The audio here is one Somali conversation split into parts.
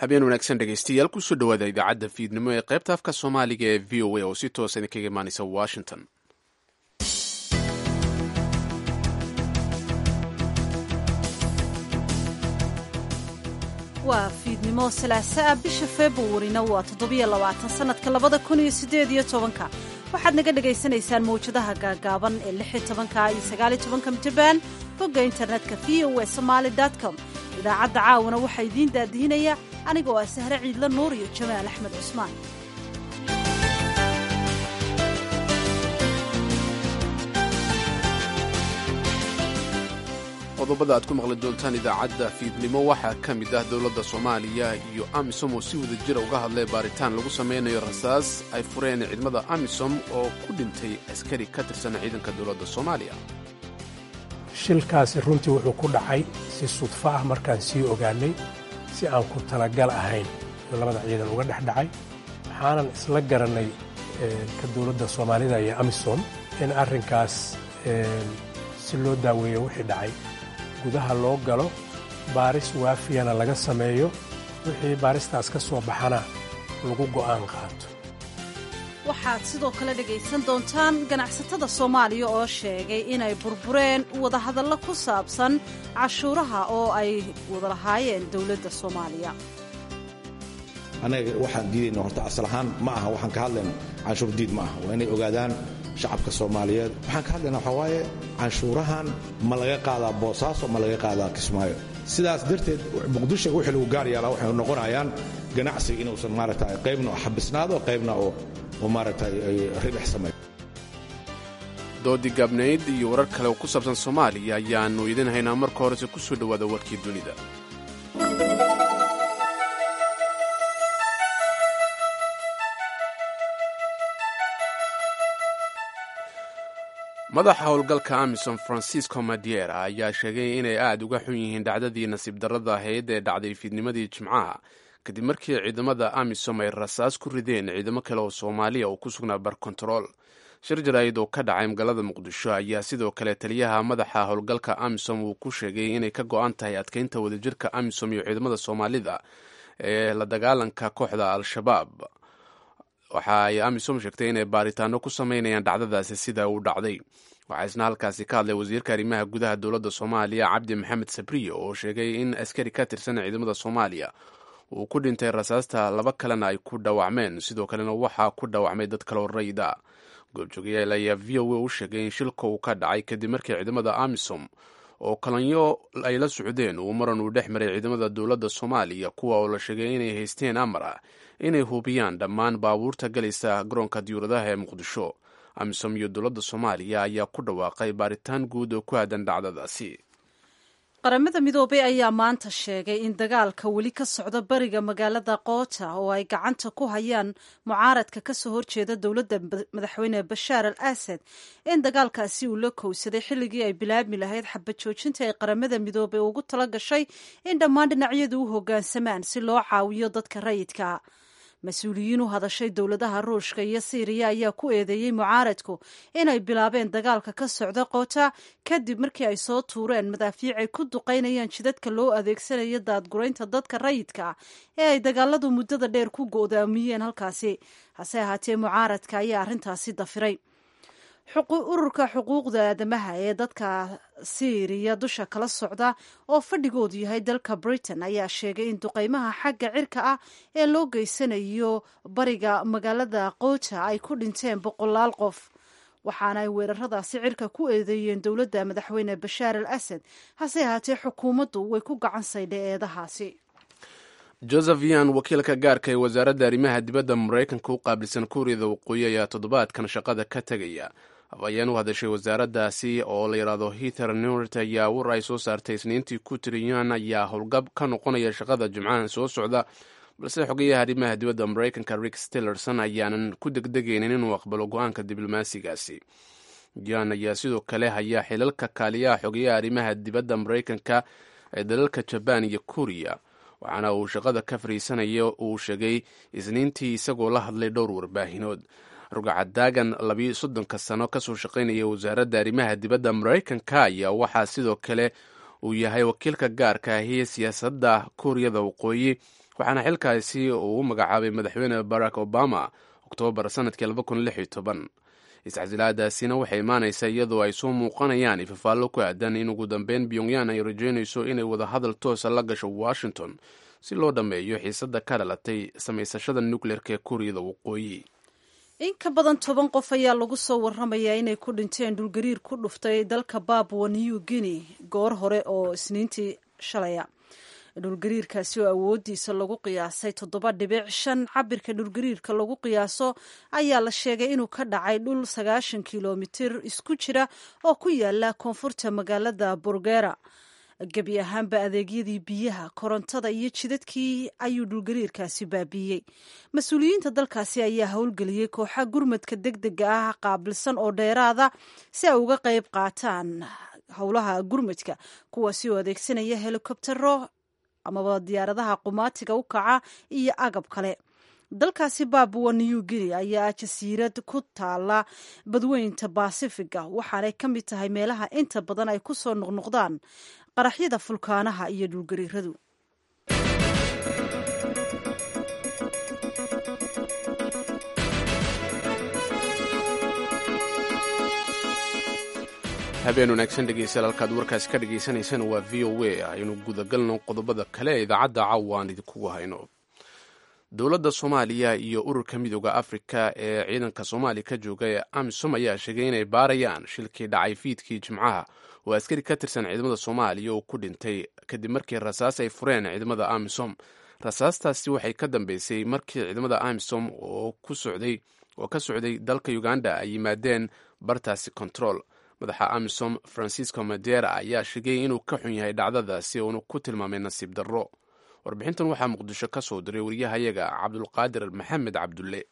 habeen wanaagsan dhegaystayaal kusoo dhowaada idaacadda fiidnimo ee qaybta afka soomaaliga ee v o a oo si toosa idinkaga imaanaysa washington waa fiidnimo salaasaa bisha februarina waa toddobiyo labaatan sannadka labada kun iyo siddeed iyo tobanka waxaad naga dhagaysanaysaan mawjadaha gaagaaban ee lix iyo tobanka iyo sagaal iyo tobanka mitabaan bogga internetka v o e somaali com idaacadda caawana waxaa idiin daadihinaya anigoo ah sahre ciidla nuur iyo jamaal axmed cusmaan qodobada aad ku maqli doontaan idaacadda fiidnimo waxaa ka mid ah dowladda soomaaliya iyo amisom oo si wada jira uga hadlay baaritaan lagu samaynayo rasaas ay fureen ciidamada amisom oo ku dhintay askari ka tirsan ciidanka dowladda soomaaliya shilkaasi runtii wuxuu ku dhacay si sudfo ah markaan sii ogaannay si aan ku talagal ahayn oo labada ciidan uga dhex dhacay waxaanan isla garannay ka dowladda soomaalida iyo amisom in arrinkaas si loo daaweeyo wixii dhacay gudaha loo galo baaris waafiyana laga sameeyo wixii baaristaas ka soo baxana lagu go'aan qaato waxaad sidoo kale dhegaysan doontaan ganacsatada soomaaliya oo sheegay inay burbureen wadahadallo ku saabsan cashuuraha oo ay wada lahaayeen dowladda soomaaliya annaga waxaan diidayna horta asal ahaan ma aha waxaan ka hadlayna canshuur diid ma aha waa inay ogaadaan shacabka soomaaliyeed waxaan ka hadlaynaa waxaa waaye canshuurahan ma laga qaadaa boosaaso ma laga qaadaa kismaayo sidaas darteed muqdisho wixii lagu gaar yaalaa waxay noqonayaan ganacsiga inuusan maaragta qaybna xabisnaado qaybna oo maaragta ribix sameeyo doodii gaabnayd iyo warar kale oo ku saabsan soomaaliya ayaannu idin haynaa marka horese ku soo dhowaada warkii dunida madaxa howlgalka amisom francisco madiera ayaa sheegay inay aad uga xun yihiin dhacdadii nasiib darrada ahayd ee dhacday fiidnimadii jimcaha kadib markii ciidamada amisom ay rasaas ku rideen ciidamo kale oo soomaaliya oo ku sugnaa barkontarool shir jaraa'id oo ka dhacay magaalada muqdisho ayaa sidoo kale taliyaha madaxa howlgalka amisom uu ku sheegay inay ka go-an tahay adkeynta wadajirka amisom iyo ciidamada soomaalida ee la dagaalanka kooxda al-shabaab waxa ay amisom sheegtay inay baaritaano ku sameynayaan dhacdadaasi sida uu dhacday waxaa isna halkaasi ka hadlay wasiirka arrimaha gudaha dowladda soomaaliya cabdi maxamed sabriyo oo sheegay in askari ka tirsan ciidamada soomaaliya uu ku dhintay rasaasta laba kalena ay ku dhaawacmeen sidoo kalena waxaa ku dhaawacmay dad kaloo rayda goobjoogayaal ayaa v o a u sheegay in shilka uu ka dhacay kadib markii ciidamada amisom oo kalanyo ay la socdeen uu maran uu dhex maray ciidamada dowladda soomaaliya kuwa oo la sheegay inay haysteen amar ah inay hubiyaan dhammaan baabuurta galaysa garoonka diyuuradaha ee muqdisho amisom iyo dowladda soomaaliya ayaa ku dhawaaqay baaritaan guud oo ku aadan dhacdadaasi qaramada midoobay ayaa maanta sheegay in dagaalka weli ka socda bariga magaalada koota oo ay gacanta ku hayaan mucaaradka kasoo horjeeda dowladda madaxweyne bashaar al asad in dagaalkaasi uu la kowsaday xilligii ay bilaabmi lahayd xabad joojinta ay qaramada midoobay ugu tala gashay in dhammaan dhinacyadu u hoggaansamaan si loo caawiyo dadka rayidka mas-uuliyiin u hadashay dowladaha ruushka iyo siiriya ayaa ku eedeeyey mucaaradku inay bilaabeen dagaalka ka socda koota kadib markii ay soo tuureen madaafiic ay ku duqaynayaan jidadka loo adeegsanayo daadguraynta dadka rayidka ee ay dagaaladu muddada dheer ku go'daamiyeen halkaasi hase ahaatee mucaaradka ayaa arrintaasi dafiray ururka xuquuqda aadamaha ee dadka siiriya dusha kala socda oo fadhigoodu yahay dalka britain ayaa sheegay in duqeymaha xagga cirka ah ee loo geysanayo bariga magaalada koota ay ku dhinteen boqolaal qof waxaana ay weeraradaasi cirka ku eedeeyeen dowladda madaxweyne bashaar al asad hase ahaatee xukuumaddu way ku gacan saydhay eedahaasi joseph yan wakiilka gaarka ee wasaaradda arrimaha dibadda maraykanka u qaabilsan kuuriyada waqooyi ayaa toddobaadkan shaqada ka tegaya afhayeen u hadashay wasaaraddaasi oo la yidhaahdo hither newrt ayaa war ay soo saartay isniintii ku tiri yan ayaa howlgab ka noqonaya shaqada jimcahan soo socda balse xogayaha arrimaha dibadda maraykanka rick stillerson ayaanan ku degdegaynin inuu aqbalo go-aanka diblomaasigaasi yan ayaa sidoo kale hayaa xilalka kaaliyaha xogayaha arrimaha dibadda maraykanka ee dalalka jabaan iyo kuuriya waxaana uu shaqada ka fariisanaya uu sheegay isniintii isagoo la hadlay dhowr warbaahinood rugacadaagan labiyo soddonka sano kasoo shaqaynaya wasaaradda arrimaha dibadda maraykanka ayaa waxaa sidoo kale uu yahay wakiilka gaarka ahi siyaasadda kuuriyada waqooyi waxaana xilkaasi uu u magacaabay madaxweyne barack obama oktoobar sanadkii iscasilaadaasina waxay imaanaysaa iyadoo ay soo muuqanayaan ifafaallo ku aadan in ugu dambeyn pyongyang ay rajeynayso inay wadahadal toosa la gasho washington si loo dhammeeyo xiisadda ka dhalatay samaysashada nukleerka ee kuuriyada waqooyi in ka badan toban qof ayaa lagu soo waramayaa inay ku dhinteen dhulgariir ku dhuftay dalka babwa new guinea goor hore oo isniintii shalaya dhulgariirkaasi oo awoodiisa lagu qiyaasay toddoba dhibic shan cabirka dhulgariirka lagu qiyaaso ayaa la sheegay inuu ka dhacay dhul sagaashan kilomitir isku jira oo ku yaala koonfurta magaalada burgera gebi ahaanba adeegyadii biyaha korontada iyo jidadkii ayuu dhulgariirkaasi baabiiyey mas-uuliyiinta dalkaasi ayaa howlgeliyey kooxa gurmadka deg dega ah qaabilsan oo dheeraada si ay uga qayb qaataan howlaha gurmadka kuwaasi oo adeegsanaya helikobtero amaba diyaaradaha qumaatiga u kaca iyo agab kale dalkaasi babwa new guinea ayaa jasiirad ku taala badweynta basifiga waxaanay ka mid tahay meelaha inta badan ay ku soo noqnoqdaan qaraxyada fulkaanaha iyo dhulgariiradu habeen wanaagsan dhegeystayaal halkaad warkaasi ka dhagaysanaysaan waa v o a aynu gudagalno qodobada kale ee idaacadda caawa aan idinkugu hayno dowladda soomaaliya iyo ururka midooda afrika ee ciidanka soomaaliya ka jooga ee amisom ayaa sheegay inay baarayaan shilkii dhacay fiidkii jimcaha oo askari ka tirsan ciidamada soomaaliya oo ku dhintay kadib markii rasaas ay fureen ciidamada amisom rasaastaasi waxay ka dambeysay markii ciidamada amisom oo ka socday dalka uganda ay yimaadeen bartaasi control madaxa amisom francisco madera ayaa sheegay inuu ka xun yahay dhacdadaasi uuna ku tilmaamay nasiib darro warbixintan waxaa muqdisho ka soo diray waryahayaga cabdulqaadir maxamed cabdulle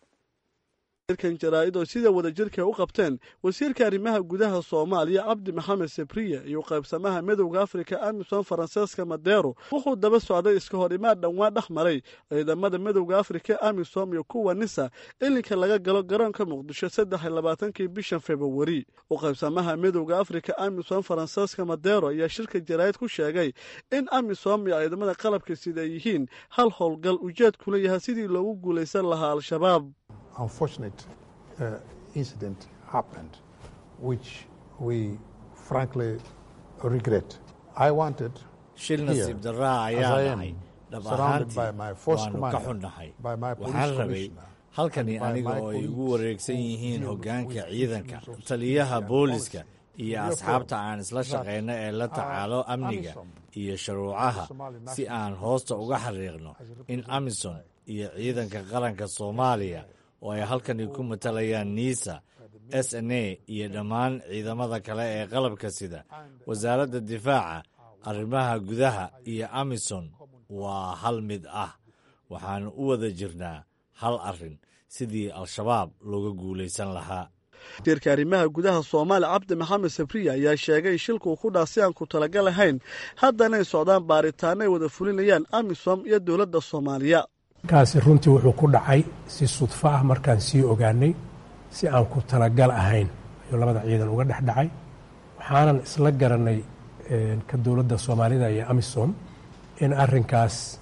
kan jaraa'id oo sida wadajirka u qabteen wasiirka arrimaha gudaha soomaaliya cabdi maxamed sabriya iyo qaybsamaha midowda afrika amisom faranseeska madeero wuxuu daba socday iska hor imaad dhowaan dhex maray ciidamada midowda afrika amisom iyo kuwa nisa ilinka laga galo garoonka muqdisho saddex iyo labaatankii bishan februari u qaybsamaha midowda afrika amisom faranseeska madeero ayaa shirka jaraa'id ku sheegay in amisom iyo ciidamada qalabka sida ay yihiin hal howlgal ujeedkula yahay sidii loogu guulaysan lahaa al-shabaab unfortunate uh, incident happened, which we frankly regret. I wanted shil nasiib darraa ayaa dhacay dhab ahaantii waannu ka xunnahay waxaan rabay halkani aniga oo ay igu wareegsan yihiin hoggaanka ciidanka taliyaha booliska iyo asxaabta aan isla shaqayno ee la tacaalo amniga iyo shuruucaha si aan hoosta uga xariiqno in amisom iyo ciidanka qaranka soomaaliya oo ay halkani ku matalayaan niisa s n a iyo dhammaan ciidamada kale ee qalabka sida wasaaradda difaaca arrimaha gudaha iyo amisom waa hal mid ah waxaanu u wada jirnaa hal arrin sidii al-shabaab looga guulaysan lahaa wasiirka arrimaha gudaha soomaaliya cabdi maxamed sabriya ayaa sheegay in shilkuu ku dhaa si aan ku talagal ahayn haddanay socdaan baaritaano ay wada fulinayaan amisom iyo dowladda soomaaliya kaasi runtii wuxuu ku dhacay si sudfo ah markaan sii ogaanay si aan ku talagal ahayn ayuu labada ciidan uga dhex dhacay waxaanan isla garanay ka dowladda soomaalida iyo amisom in arrinkaas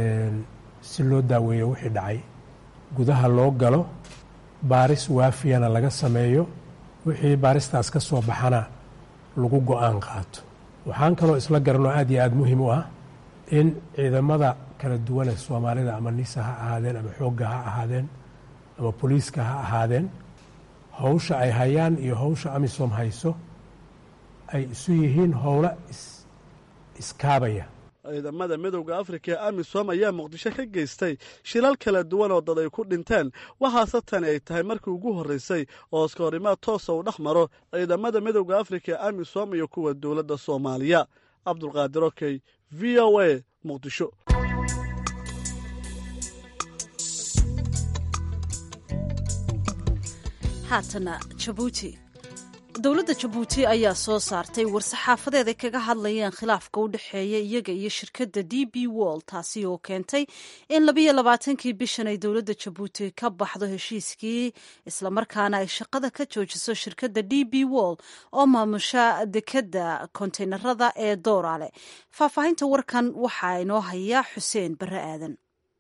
si loo daaweeyo wixii dhacay gudaha loo galo baaris waafiyana laga sameeyo wixii baaristaas ka soo baxana lagu go-aan qaato waxaan kaloo isla garanoo aad iyo aad muhiim u ah in ciidamada kala duwane soomaalida ama nisa ha ahaadeen ama xoogga ha ahaadeen ama boliiska ha ahaadeen howsha ay hayaan iyo howsha amisom hayso ay isu yihiin howlo iskaabaya ciidamada midowda afrika ee amisom ayaa muqdisho ka geystay shilal kala duwan oo dad ay ku dhinteen waxaase tani ay tahay markii ugu horreysay oo iska horimaad toosa uu dhex maro ciidamada midowda afrika ee amisom iyo kuwa dowladda soomaaliya cabdulqaadir okey v o a muqdisho haatana jabuuti dowladda jabuuti ayaa soo saartay war-saxaafadeed ay kaga hadlayeen khilaafka u dhexeeya iyaga iyo shirkadda d b wall taasi oo keentay in labiyo labaatankii bishan ay dowladda jabuuti ka baxdo heshiiskii islamarkaana ay shaqada ka joojiso shirkadda d b wall oo maamusha dekadda konteynarada ee doorale faahfaahinta warkan waxaa inoo hayaa xuseen barre aadan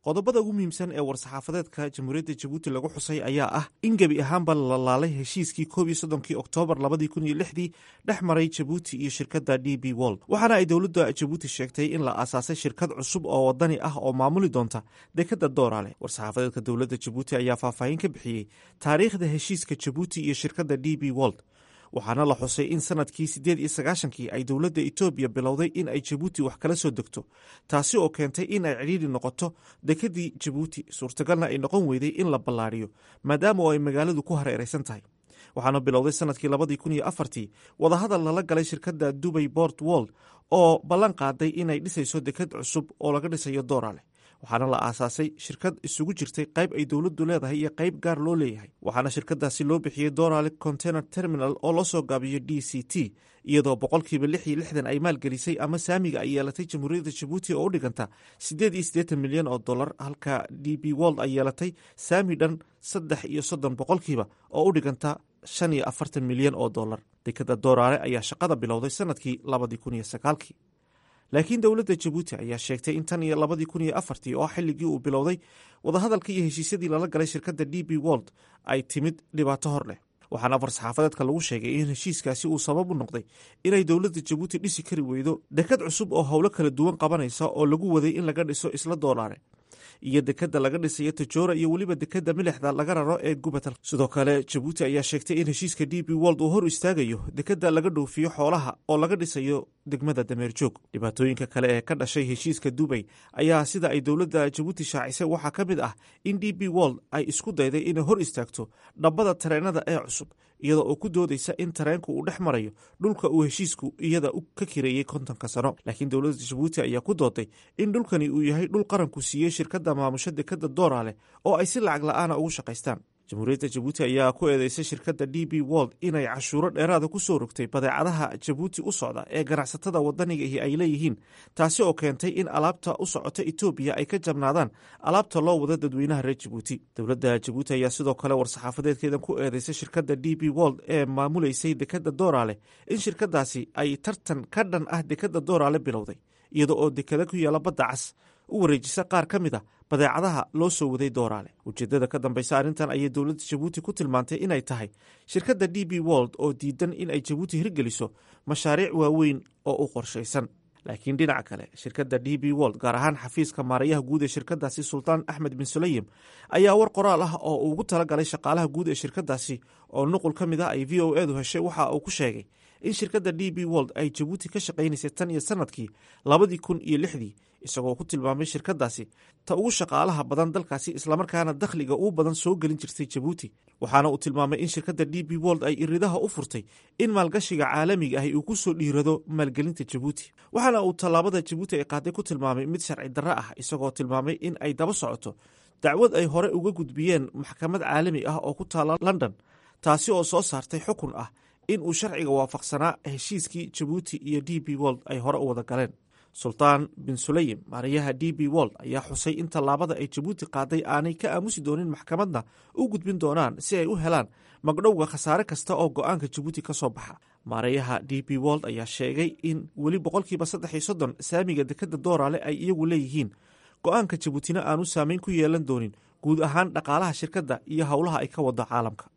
qodobada ugu muhiimsan ee war-saxaafadeedka jamhuuriyadda jabuuti lagu xusay ayaa ah in gebi ahaanba la laalay heshiiskii koob iyo soddonkii oktoobar labadii kun iyo lixdii dhex maray jabuuti iyo shirkadda d b wold waxaana ay dowladda jabuuti sheegtay in la aasaasay shirkad cusub oo wadani ah oo maamuli doonta dekadda doorale war-saxaafadeedka dowladda jabuuti ayaa faahfaahin ka bixiyey taariikhda heshiiska jabuuti iyo shirkadda d b wold waxaana la xusay in sanadkii siddeed iyo sagaashankii ay dowladda etoobiya bilowday in ay jabuuti wax kala soo degto taasi oo keentay in ay cidhiidri noqoto dekedii jabuuti suurtagalna ay noqon weyday in la ballaadhiyo maadaama oo ay magaaladu ku hareeraysan tahay waxaana bilowday sanadkii labadii kun iyo afartii wadahadal lala galay shirkadda dubay bort wold oo ballan qaaday inay dhisayso deked cusub oo laga dhisayo doorale waxaana la aasaasay shirkad isugu jirtay qayb ay dowladdu leedahay iyo qayb gaar loo leeyahay waxaana shirkadaasi loo bixiyey dorale container terminal oo loo soo gaabiyo d c t iyadoo boqolkiiba lix iyo lixdan ay maalgelisay ama saamiga ay yeelatay jamhuuriyadda jabuuti oo u dhiganta siddeed iyo siddeetan milyan oo dollar halka d b wold ay yeelatay saami dhan saddex iyo soddon boqolkiiba oo u dhiganta shan iyo afartan milyan oo dollar dekadda doorale ayaa shaqada bilowday sanadkii labadii kun iyo sagaalkii laakiin dowladda jabuuti ayaa sheegtay in tan iyo labadii kun iyo afartii oo xilligii uu bilowday wadahadalka iyo heshiisyadii lala galay shirkadda d b wold ay timid dhibaato hor leh waxaana farsaxaafadeedka lagu sheegay in heshiiskaasi uu sabab u noqday inay dowladda jabuuti dhisi kari weydo dekad cusub oo howlo kala duwan qabanaysa oo lagu waday in laga dhiso isla doolaare iyo dekadda laga dhisayo tajoora iyo weliba dekadda milixda laga raro ee gubatal sidoo kale jabuuti ayaa sheegtay in heshiiska d b wold uu hor istaagayo dekadda laga dhoofiyo xoolaha oo laga dhisayo degmada dameerjoog dhibaatooyinka kale ee ka dhashay heshiiska dubay ayaa sida ay dowladda jabuuti shaacisay waxaa ka mid ah in d b wold ay isku dayday inay hor istaagto dhabbada tareenada ee cusub iyadoo oo ku doodaysa in tareenku uu dhex marayo dhulka uu heshiisku iyada ka kireeyey kontonka sano laakiin dowladda jabuuti ayaa ku dooday in dhulkani uu yahay dhul qaranku siiyey shirkadda maamusho dekadda doorale oo ay si lacag la-aana ugu shaqaystaan jamhuuriyadda jabuuti ayaa ku eedeysay shirkadda d b wold inay cashuuro dheeraada ku soo rogtay badeecadaha jabuuti u socda ee ganacsatada wadanigahi ay leeyihiin taasi oo keentay in alaabta u socota etoobiya ay ka jabnaadaan alaabta loo wada dadweynaha reer jabuuti dowladda jabuuti ayaa sidoo kale war-saxaafadeedkeedan ku eedeysay shirkadda d b wold ee maamuleysay dekadda doorale in shirkadaasi ay tartan ka dhan ah dekadda doorale bilowday iyada oo dekada ku yaala badda cas u wareejisa qaar ka mid a badeecadaha loo soo waday dooraale ujeeddada ka dambaysa arrintan ayay dowladda jabuuti ku tilmaantay inay tahay shirkadda d b wold oo diidan in ay jabuuti hirgeliso mashaariic waaweyn oo u qorshaysan laakiin dhinaca kale shirkadda d b wold gaar ahaan xafiiska maarayaha guud ee shirkadaasi sultaan axmed bin suleyim ayaa war qoraal ah oo uu ugu talagalay shaqaalaha guud ee shirkadaasi oo nuqul ka mid ah ay v o edu heshay waxa uu ku sheegay in shirkadda d b wold ay jabuuti ka shaqaynaysay tan iyo sanadkii labadii kun iyo lixdii isagoo ku tilmaamay shirkadaasi ta ugu shaqaalaha badan dalkaasi islamarkaana dakhliga uu badan soo gelin jirtay jabuuti waxaana uu tilmaamay in shirkadda d b wold ay iridaha u furtay in maalgashiga caalamiga ahi uu ku soo dhiirado maalgelinta jabuuti waxaana uu tallaabada jabuuti ay qaaday ku tilmaamay mid sharci darro ah isagoo tilmaamay in ay daba socoto dacwad ay hore uga gudbiyeen maxkamad caalami ah oo ku taala london taasi oo soo saartay xukun ah in uu sharciga waafaqsanaa heshiiskii jabuuti iyo d b wold ay hore u wada galeen sultaan bin suleyim maarayaha d b wold ayaa xusay in tallaabada ay jabuuti qaaday aanay ka aamusi doonin maxkamadna u gudbin doonaan si ay u helaan magdhowga khasaare kasta oo go-aanka jabuuti ka soo baxa maarayaha d b wold ayaa sheegay in weli boqolkiiba saddex iyo soddon saamiga dekadda dooraale ay iyagu leeyihiin go-aanka jabuutina aanu saameyn ku yeelan doonin guud ahaan dhaqaalaha shirkadda iyo howlaha ay ka wado caalamka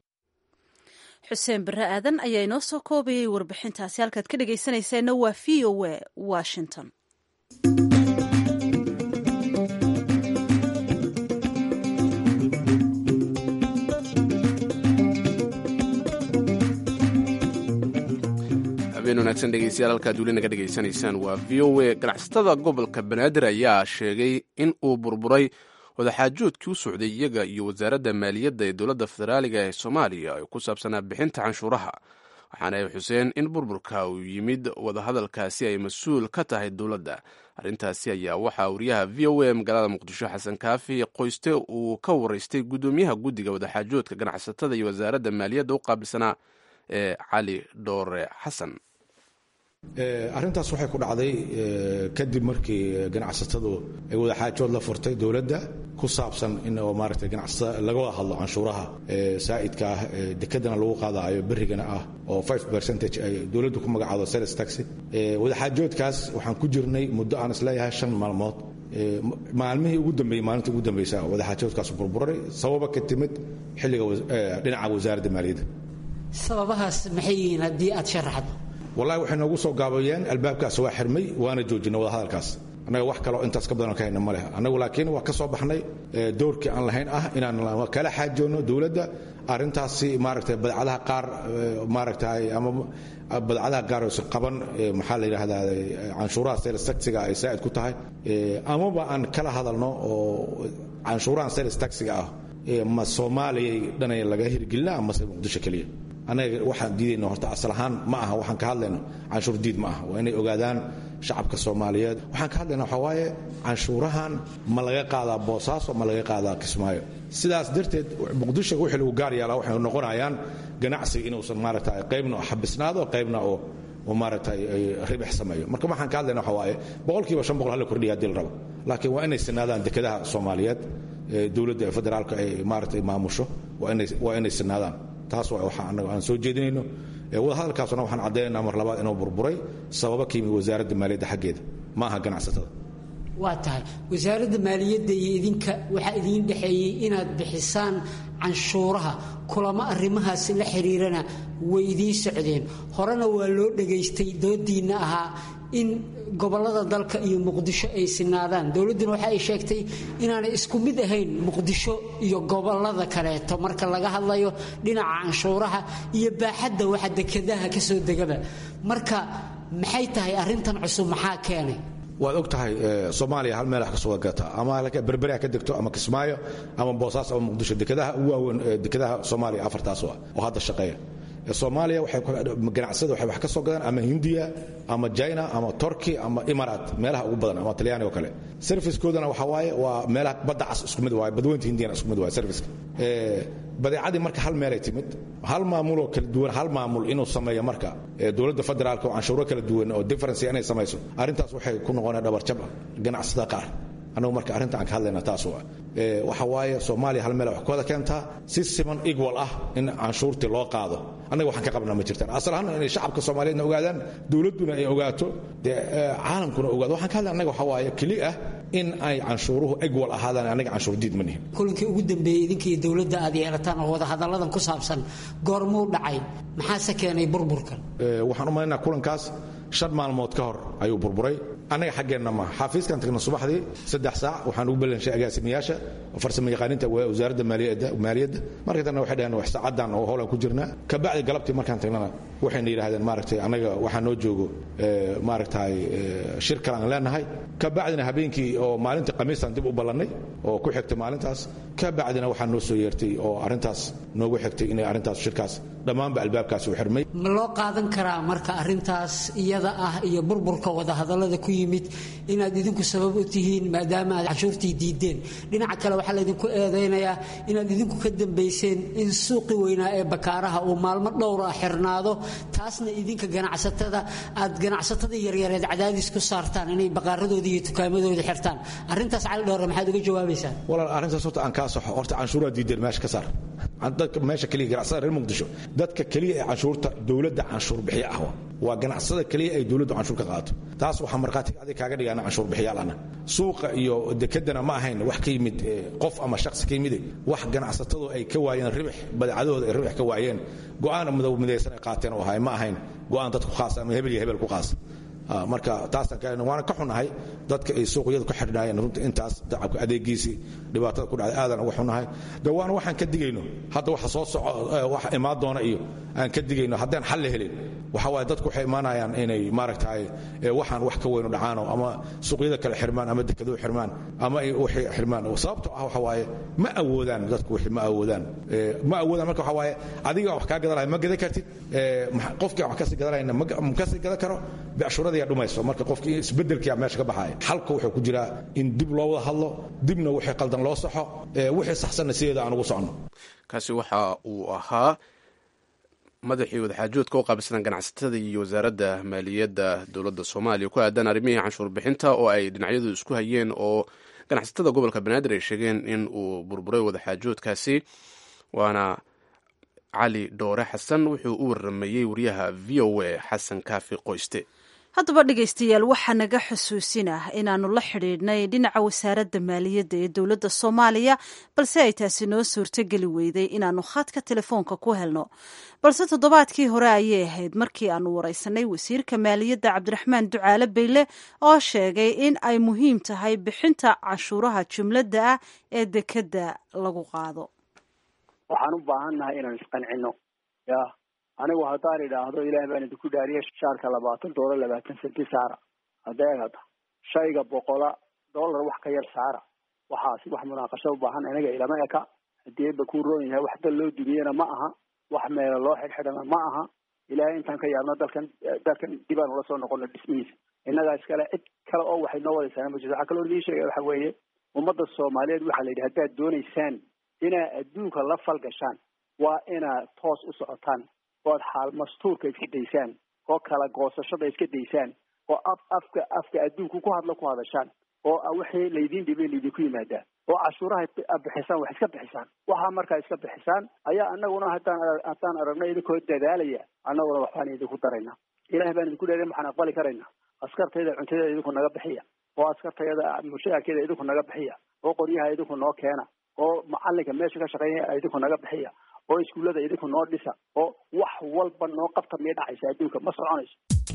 xuseen barre aadan ayaa inoo soo koobayay warbixintaasi halkaad ka dhegaysanayseena waa v o a washington habeen wanaagsan dhegeystayaal halkaad weli naga dhegaysanaysaan waa v o a ganacsatada gobolka banaadir ayaa sheegay in uu burburay wadaxaajoodkii u socday iyaga iyo wasaaradda maaliyadda ee dowladda federaaliga ee soomaaliya ee ku saabsanaa bixinta canshuuraha waxaana ay xuseen in burburka uu yimid wadahadalkaasi ay mas-uul ka tahay dowladda arrintaasi ayaa waxaa wariyaha v o a magaalada muqdisho xasan kaafi qoyste uu ka waraystay guddoomiyaha guddiga wadaxaajoodka ganacsatada iyo wasaaradda maaliyadda u qaabilsanaa ee cali dhoore xasan arrintaas waxay ku dhacday kadib markii ganacsatadu ay wadaxaajood la furtay dowladda ku saabsan in maaragtay ganacsatada laga wada hadlo canshuuraha saa'idka ah dekedana lagu qaadaayo berrigana ah oo five percentage ay dowladdu ku magacaado sales taxi wadaxaajoodkaas waxaan ku jirnay muddo aan isleeyahay shan maalmood maalmihii ugu dambeeyey maalintii ugu dambaysa wadaxaajoodkaas burburay sababa ka timid xilliga dhinaca wasaaradda maaliyadda sababahaas maxay yihiin haddii aad sharaxdo wallahi waxay noogu soo gaabayeen albaabkaas waa xirmay waana joojinay wadahadalkaas annaga wax kaloo intaas ka badan ka hayna ma leh annagu laakiin waa ka soo baxnay doorkii aan lahayn ah inaan kala xaajoonno dowladda arrintaasi maaragtay badcadaha qaar maaragtay ama badcadaha qaar oo qaban maxaa la yidhaahdaa canshuuraha sales taxiga ay saa'id ku tahay amaba aan kala hadalno oo canshuurahan sales taxiga ah ma soomaaliyay dhanay laga hirgelina amase muqdisho keliya annaga waxaan diidayna horta asal ahaan ma aha waxaan ka hadlayno canshuur diid ma aha waa inay ogaadaan shacabka soomaaliyeed waxaan ka hadlayna waxaa waaye canshuurahan ma laga qaadaa boosaaso ma laga qaadaa kismaayo sidaas darteed muqdisho wixii lagu gaar yeelaa waxay noqonayaan ganacsiga inuusan maaragta qaybna xabisnaado qaybna oo oo maaragtay ribix sameeyo marka waxaan ka hadlayna waxaa waaye boqolkiiba shan boqol hala kordhiya haddii la rabo laakiin waa inay sinaadaan dekedaha soomaaliyeed dowladda federaalka ay maaragtay maamusho waa inay sinaadaan taas waa waxa annaga aan soo jeedinayno wadahadalkaasuna waxaan caddaynayna mar labaad inuu burburay sababa ka yimid wasaaradda maaliyadda xaggeeda ma aha ganacsatada waa tahay wasaaradda maaliyadda iyo idinka waxaa idiin dhexeeyey inaad bixisaan canshuuraha kulamo arrimahaasi la xiriirana way idiin socdeen horena waa loo dhegaystay doodiinna ahaa in gobollada dalka iyo muqdisho ay sinaadaan dowladduna waxa ay sheegtay inaanay isku mid ahayn muqdisho iyo gobollada kaleeto marka laga hadlayo dhinaca canshuuraha iyo baaxadda waxa dekedaha ka soo degaba marka maxay tahay arrintan cusub maxaa keenay waad og tahay soomaaliya hal meel wax ka soo gataa ama berberi ha ka degto ama kismaayo ama boosaas ama muqdisho dekedaha ugu waaweyn dekedaha soomaaliya afartaas oo hadda shaqeeya soomaaliya ganacsada waxay wax ka soo gadaan ama hindiya ama china ama turkey ama imarat meelaha ugu badan ama talyaani oo kale servicekoodana waxa waaye waa meelaha badda cas isku mid waaye badweynta hindiyana isku mid waaye serviceka badeecadii marka hal meelay timid hal maamuloo kala duwan hal maamul inuu sameeyo marka dowladda federaalka oo canshuuro kala duwan oo difference inay samayso arrintaas waxay ku noqonaya dhabarjab ganacsada qaar annagu marka arrinta aan ka hadlayna taas waa waxa waaye soomaaliya hal meel wax ku wada keentaa si siman equal ah in canshuurtii loo qaado annaga waxaan ka qabnaa ma jirtaan asal ahaan inay shacabka soomaaliyeedna ogaadaan dowladduna ay ogaato dee caalamkuna ogaado waxaan ka hadlay annaga waxa waaye keli ah in ay canshuuruhu equal ahaadaan annaga canshuur diid ma nihin kulankii ugu dambeeyey idinka iyo dowladda aad yeelataan oo wadahadalladan ku saabsan goormuu dhacay maxaase keenay burburkan waxaan u malaynaa kulankaas shan maalmood ka hor ayuu burburay annaga xaggeenna ma xafiiskan tagna subaxdii saddex saac waxaan ugu balanshay agaasimayaasha farsamo yaqaaninta wasaaradda maaliyadda markii tanna waxay dhaheen wax saacadan oo howlaan ku jirnaa kabacdi galabtii markaan tagnana waxayna yidhahdeen maaragtay annaga waxaa noo joogo maaragtay shir kale aan leenahay kabacdina habeenkii oo maalintii khamiistan dib u ballannay oo ku xigtay maalintaas kabacdina waxaa noo soo yeertay oo arrintaas noogu xigtay inay arrintaas shirkaas dhammaanba albaabkaas u xirmay ma loo qaadan karaa marka arrintaas iyada ah iyo burburka wadahadallada ku yimid inaad idinku sabab u tihiin maadaama aad canshuurtii diideen dhinaca kale waxaa laydinku eedaynayaa inaad idinku ka dambayseen in suuqi weynaa ee bakaaraha uu maalmo dhowr ah xirnaado taasna idinka ganacsatada aad ganacsatada yaryareed cadaadis ku saartaan inay baqaaradooda iyo tukaamadooda xirtaan arrintaas cali dhowre maxaad uga jawaabaysaan walaal arrintaas horta aan kaa saxo horta canshuuraa diideen meesha ka saar dadka meesha keliya ganacsada reer muqdisho dadka keliya ee canshuurta dowladda canshuur bixiya ah waa ganacsada keliya ay dowladdu canshuur ka qaato taas waxaa markhaati adig kaaga dhigaana canshuur bixiyaal ana suuqa iyo dekedana ma ahayn wax ka yimid qof ama shakhsi ka yimide wax ganacsatadu ay ka waayeen ribix badeecadooda ay ribix ka waayeen go'aan midaysan ay qaateen oo ahay ma ahayn go'aan dadku khaas ama hebel iyo hebel ku qaas marka taasaan ka waana ka xunahay dadka ay suuqyadu ka xidhnaayeen runta intaas dacabka adeegiisii dhibaatada ku dhacday aadan uga xunahay de waana waxaan ka digayno hadda waxa soo soco wax imaan doona iyo aan ka digayno haddaan xal la helin waxa waaye dadku waxay imaanayaan inay maaragtahay waxaan wax ka weynu dhacaano ama suuqyada kale xirmaan ama dekeduhu xirmaan ama ay waxay xirmaan sababtoo ah waxa waaye ma awoodaan dadku wixii ma awoodaan ma awoodaan marka waxa waaye adiga wax kaa gadanaya ma gadan kartid qofkii wax kasii gadanayna ma kasii gadan karo becshurada dhumayso marka qofkii isbedelkia meesha ka baxaya xalka wuxuu ku jiraa in dib loo wada hadlo dibna wixii qaldan loo saxo wixii saxsanna sideeda aan ugu socno kaasi waxa uu ahaa madaxii wadaxaajoodka u qaabilsan ganacsatada iyo wasaaradda maaliyadda dowladda soomaaliya ku aadan arrimihii canshuur bixinta oo ay dhinacyadu isku hayeen oo ganacsatada gobolka banaadir ay sheegeen in uu burburay wadaxaajoodkaasi waana cali dhoore xasan wuxuu u waramayey wariyaha v o a xasan kaafi qoyste haddaba dhegaystayaal waxaa naga xusuusinah inaannu la xidhiidhnay dhinaca wasaaradda maaliyadda ee dowladda soomaaliya balse ay taasi noo suurtogeli weyday inaannu khadka telefoonka ku helno balse toddobaadkii hore ayay ahayd markii aannu waraysanay wasiirka maaliyadda cabdiraxmaan ducaale bayle oo sheegay in ay muhiim tahay bixinta canshuuraha jumladda ah ee dekedda lagu qaado waxaan u baahannahay inaan isqancino ya anigu haddaan idhaahdo ilaah baan idinku dhaariye shaarka labaatan doolar labaatan senti saara hadeegada shayga boqola dollar wax ka yar saara waxaasi wax munaaqasho u baahan anaga ilama eka haddii ba ku roon yahay wax dal loo dubiyena ma aha wax meela loo xidhxidhana ma aha ilaahay intaan ka yaabno dalkan dalkan dibaan ula soo noqono dhismihiisa innagaa iskale cid kale oo waxay noo wadaysaana ma jirto waxaa kaloo nii sheegaya waxa weeye ummadda soomaaliyeed waxaa la yidhi haddaad doonaysaan inaad adduunka la falgashaan waa inaad toos u socotaan oad xaal mastuurka iska daysaan oo kala goosashada iska daysaan oo af afka afka adduunku ku hadla ku hadashaan oo wixii laydin dhibay laydinku yimaadaa oo cashuuraha ad bixisaan wax iska bixisaan waxaa markaa iska bixisaan ayaa anaguna haddaan haddaan aragno idinkoo dadaalaya annaguna waxbaan idinku darayna ilaah baan idinku dheerin waxaan aqbali karayna askartayda cuntadeeda idinku naga bixiya oo askartayada mushaarkeeda idinku naga bixiya oo qoryaha idinku noo keena oo macalinka meesha ka shaqeynaya idinku naga bixiya oo iskuullada idinku noo dhisa oo wax walba noo qabta miyay dhacaysa adduunka ma soconayso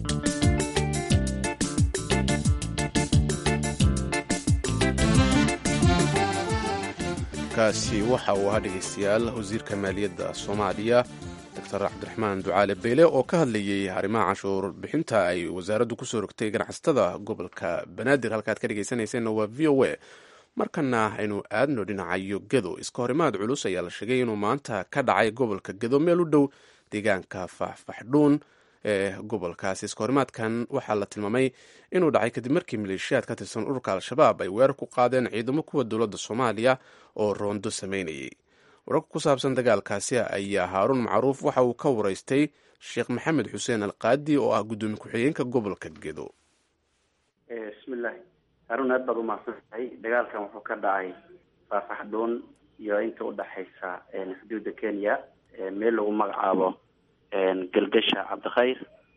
kaasi waxa uu ahaa dhegaystayaal wasiirka maaliyadda soomaaliya doctor cabdiraxmaan ducaale beyle oo ka hadlayey arrimaha canshuur bixinta ay wasaaraddu kusoo rogtay ganacsatada gobolka banaadir halkaad ka dhegaysanayseena waa v o a markana aynu aadno dhinacayo gedo iska horimaad culus ayaa la sheegay inuu maanta ka dhacay gobolka gedo meel u dhow deegaanka faxfaxdhuun ee gobolkaasi iska horimaadkan waxaa la tilmaamay inuu dhacay kadib markii maleeshiyaad ka tirsan ururka al-shabaab ay weerar ku qaadeen ciidamo kuwa dowladda soomaaliya oo roondo sameynayay wararka ku saabsan dagaalkaasi ayaa haaruun macruuf waxa uu ka waraystay sheekh maxamed xuseen alqaadi oo ah guddoomiye ku-xigeenka gobolka gedo bismillahi haruun aad baad umahadsan tahay dagaalkan wuxuu ka dhacay faafaxdhuun iyo inta udhexaysa xuduudda kenya meel lagu magacaabo galgasha cabdikhayr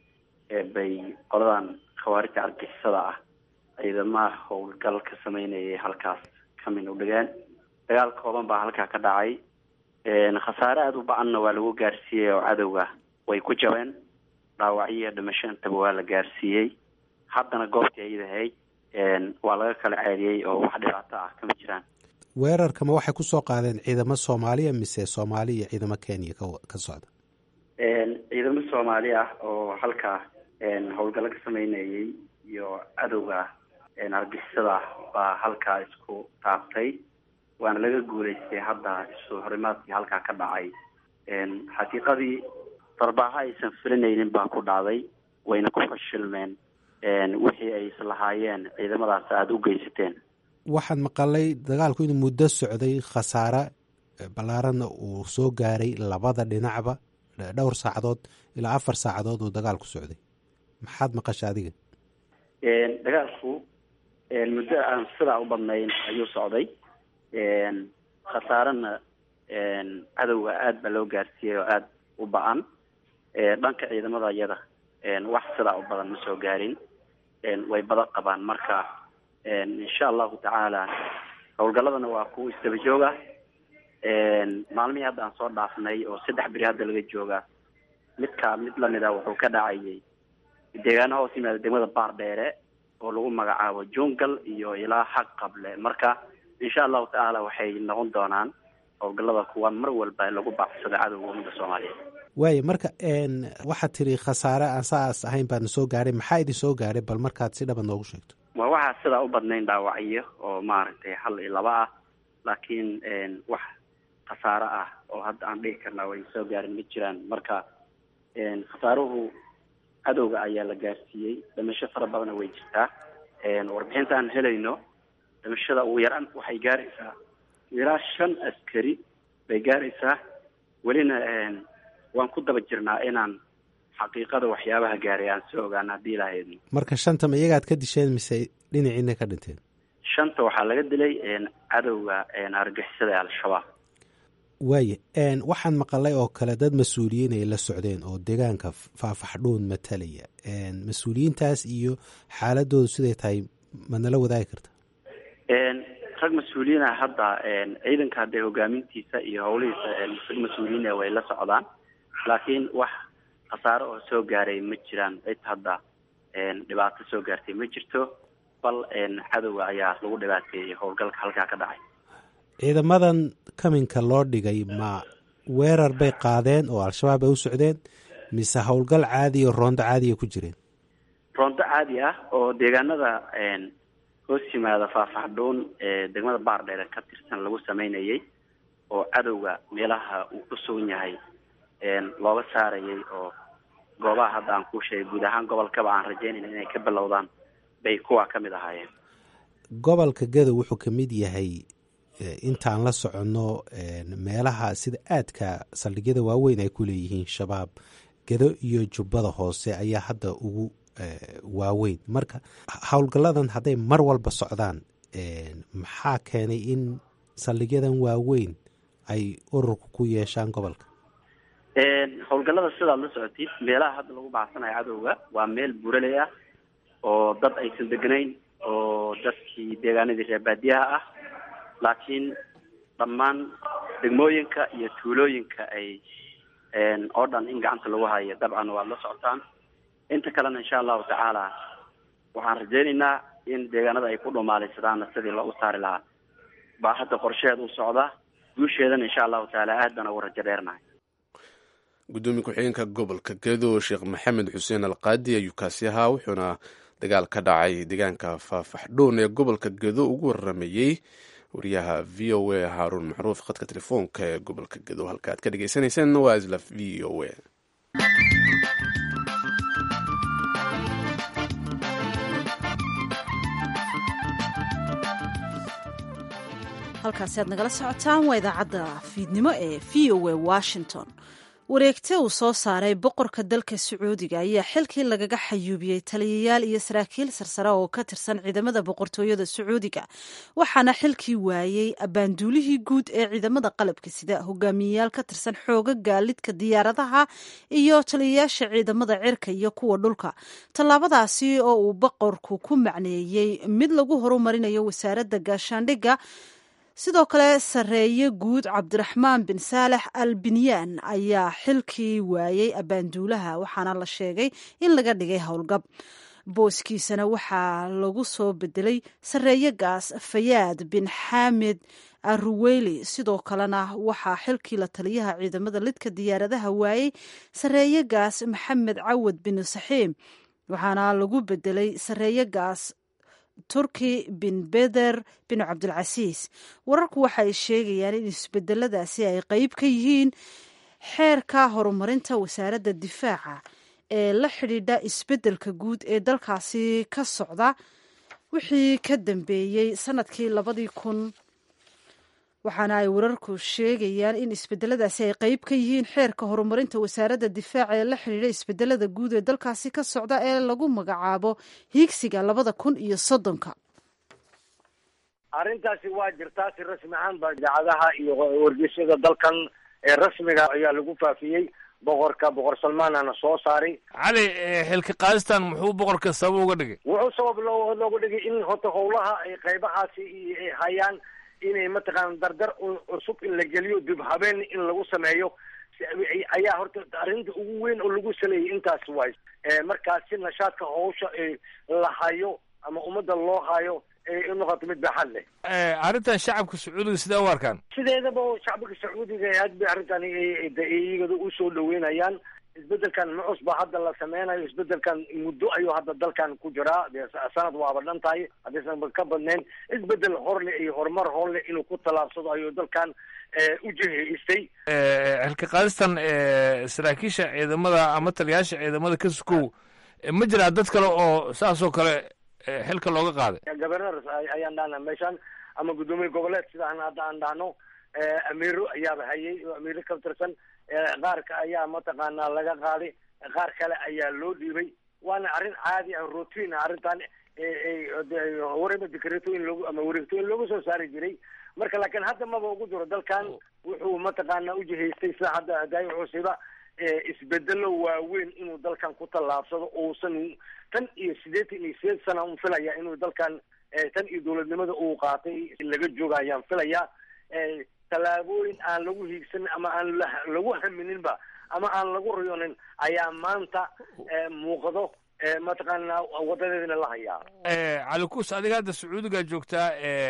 bay qoladan khawaarijta argixisada ah ciidamaha howlgal ka sameynayay halkaas kamin u dhigeen dagaal kooban baa halkaa ka dhacay khasaare aada u ba-anna waa lagu gaarsiiyey oo cadowga way ku jabeen dhaawacyiyo dhimasho intaba waa la gaarsiiyey haddana goobtii ayadahayd waa laga kala ceediyey oo wax dhibaato ah kama jiraan weerarkama waxay kusoo qaadeen ciidamo soomaaliya mise soomaali iyo ciidamo kenya ka socda ciidamo soomaali ah oo halkaa howlgallo ka sameynayay iyo cadowga argixisada baa halkaa isku taabtay waana laga guulaystay hadda isu horimaadkii halkaa ka dhacay xaqiiqadii darbaaxo aysan filinaynin baa ku dhacday wayna ku fashilmeen wixii ay islahaayeen ciidamadaas aada u geysateen waxaan maqalay dagaalku inuu muddo socday khasaare ballaaranna uu soo gaaray labada dhinacba dhowr saacadood ilaa afar saacadood uu dagaalku socday maxaad maqasha adiga dagaalku muddo aan sidaa u badnayn ayuu socday khasaarena cadowga aada baa loo gaarsiiyey oo aada u ba-an dhanka ciidamada iyada wax sidaa u badan ma soo gaarin way badan qabaan marka insha allahu tacaala howlgalladana waa kuwa isdaba jooga maalmihii hadda aan soo dhaafnay oo saddex beri hadda laga jooga midkaa mid lamida wuxuu ka dhacayay deegaano hoos yimaada degmada baar dheere oo lagu magacaabo jungal iyo ilaa xaq qable marka insha allahu tacaala waxay noqon doonaan howlgallada kuwa mar walba lagu baacsado cadowga ummadda soomaaliyeed waaya marka waxaad tiri khasaare aan saas ahayn baadna soo gaaray maxaa idin soo gaaray bal markaad si dhaba noogu sheegto waa waxaa sidaa u badnayn dhaawacyo oo maaragtay hal iyo laba ah laakiin wax khasaare ah oo hadda aan dhihi karnaa way soo gaarin ma jiraan marka khasaaruhu cadowga ayaa la gaarsiiyey dhimasho fara badana way jirtaa warbixinta aan helayno dhimashada ugu yaraan waxay gaaraysaa ilaa shan askari bay gaaraysaa welina waan ku daba jirnaa inaan xaqiiqada waxyaabaha gaaray aan soo ogaano haddii ilaahayadno marka shantama iyagaad ka disheen mise dhinaciina ka dhinteen shanta waxaa laga dilay cadowga argixisada ee al-shabaab waaya waxaan maqalay oo kale dad mas-uuliyiin ay la socdeen oo deegaanka faafaxdhuun matalaya mas-uuliyiintaas iyo xaaladoodu siday tahay ma nala wadaagi karta rag mas-uuliyiina hadda ciidanka hadee hogaamintiisa iyo howlihiisa rag mas-uuliyiin way la socdaan laakiin wax khasaare oo soo gaaray ma jiraan cid hadda dhibaato soo gaartay ma jirto bal cadowga ayaa lagu dhibaateeyey howlgalka halkaa ka dhacay ciidamadan kaminka loo dhigay ma weerar bay qaadeen oo al-shabaab ay u socdeen mise howlgal caadi oo roondo caadiya ku jireen roondo caadi ah oo deegaanada hoos yimaada faafaxdhuun ee degmada baardheere ka tirsan lagu sameynayay oo cadowga meelaha uu ku sugan yahay looga saarayay oo goobaha hadda aan kuu sheegay guud ahaan gobolkaba aan rajeynayna inay ka bilowdaan bay kuwa ka mid ahaayeen gobolka gadow wuxuu ka mid yahay intaan la soconno meelaha sida aadka saldhigyada waaweyn ay ku leeyihiin shabaab gado iyo jubbada hoose ayaa hadda ugu waaweyn marka howlgalladan hadday mar walba socdaan maxaa keenay in saldhigyadan waaweyn ay ururka ku yeeshaan gobolka howlgallada sidaad la socotid meelaha hadda lagu bacsanayo cadowga waa meel buraley ah oo dad aysan degnayn oo dadkii deegaanadii reer baadiyaha ah laakiin dhammaan degmooyinka iyo tuulooyinka ay oo dhan in gacanta lagu hayo dabcan waad la socotaan inta kalena insha allahu tacaala waxaan rajeynaynaa in deegaanada ay ku dhumaalaysadaan sidii loogu saari lahaa baa hadda qorsheheed u socda guusheedana insha allahu tacaala aad baan ugu rajo dheernahay gudoomiye ku-xigeenka gobolka gedo sheekh maxamed xuseen alqaadi ayuu kaasi ahaa wuxuuna dagaal ka dhacay deegaanka faafaxdhoon ee gobolka gedo ugu waramayey wariyaha v o a haaruun macruuf khadka telefoonka ee gobolka gedo halka aad ka dhegeysaneyseen waa isla v o a halkaasi aad nagala socotaan waa idaacadda fiidnimo ee v o a washington wareegte uu soo saaray boqorka dalka sacuudiga ayaa xilkii lagaga xayuubiyey taliyayaal iyo saraakiil sarsare oo ka tirsan ciidamada boqortooyada sacuudiga waxaana xilkii waayey abaanduulihii guud ee ciidamada qalabka sida hogaamiyeyaal ka tirsan xooga gaalidka diyaaradaha iyo taliyayaasha ciidamada cirka iyo kuwa dhulka tallaabadaasi oo uu boqorku ku macneeyey mid lagu horumarinayo wasaaradda gaashaandhigga sidoo kale sarreeye guud cabdiraxmaan bin saalex al binyaan ayaa xilkii waayey abaanduulaha waxaana la sheegay in laga dhigay howlgab booskiisana waxaa lagu soo bedelay sarreeye gaas fayaad bin xaamed aruweyli sidoo kalena waxaa xilkii la taliyaha ciidamada lidka diyaaradaha waayey sarreeye gaas maxamed cawad bin saxiim waxaana lagu bedelay sarreeye gaas turki bin beder bin cabdilcasiis wararku waxa ay sheegayaan in isbedeladaasi ay qeyb ka yihiin xeerka horumarinta wasaaradda difaaca ee la xidhiidha isbeddelka guud ee dalkaasi ka socda wixii ka dambeeyey sanadkii labadii kun waxaana ay wararku sheegayaan in isbedeladaasi ay qeyb ka yihiin xeerka horumarinta wasaaradda difaaca ee la xidhiidha isbedelada guud ee dalkaasi ka socda ee lagu magacaabo hiigsiga labada kun iyo soddonka arrintaasi waa jirtaa si rasmi ahaan ba idaacadaha iyo wargeysyada dalkan ee rasmiga ayaa lagu faafiyey boqorka boqor salmaanana soo saaray cali xilka qaadistan muxuu boqorka sabab uga dhigay wuxuu sabab loo looga dhigay in horta howlaha ay qaybahaasi ay hayaan inay mataqaana dardar cusub in la geliyo dib habeen in lagu sameeyo ayaa horta arrinta ugu weyn oo lagu saleeyay intaas waay markaas si nashaadka hawsha la hayo ama ummadda loo hayo ay unoqoto mid baaxad leh arrintan shacabka sacuudiga sidee u arkaan sideedaba shacbiga sacuudiga aad bay arrintan iyagada usoo dhaweynayaan isbedelkan mucus baa hadda la sameynayo isbedelkan muddo ayuu hadda dalkan ku jiraa dee sanad waaba dhan tahay haddaysan ka badnayn isbedel horle iyo horumar horle inuu ku tallaabsado ayuu dalkan u jihaystay xilka qaadistan saraakiisha ciidamada ama taliyaasha ciidamada ka sukow ma jiraa dad kale oo saasoo kale xilka looga qaaday governor ayaan dhahna meeshan ama guddoomiye goboleed sidaan hadda aan dhahno amiiro ayaaba hayay amiiro ka tirsan qaarka ayaa mataqaanaa laga qaaday qaar kale ayaa loo dhiibay waana arrin caadi ah routine ah arrintan horeyba dekreetooyin loogu ama wareegtooyin looga soo saari jiray marka laakiin hadda maba ugu jiro dalkan wuxuu mataqaana ujihaystay sida hadda daayi cusiba isbedelo waaweyn inuu dalkan ku tallaabsado uusan tan iyo siddeetan iyo sideed sana un filaya inuu dalkan tan iyo dowladnimada uu qaatay laga jooga ayaan filaya tallaabooyin aan lagu hiigsanin ama aan lagu hamininba ama aan lagu riyoonin ayaa maanta muuqdo mataqaana wadadeedina la hayaa cali kuus adiga hadda sacuudiga joogtaa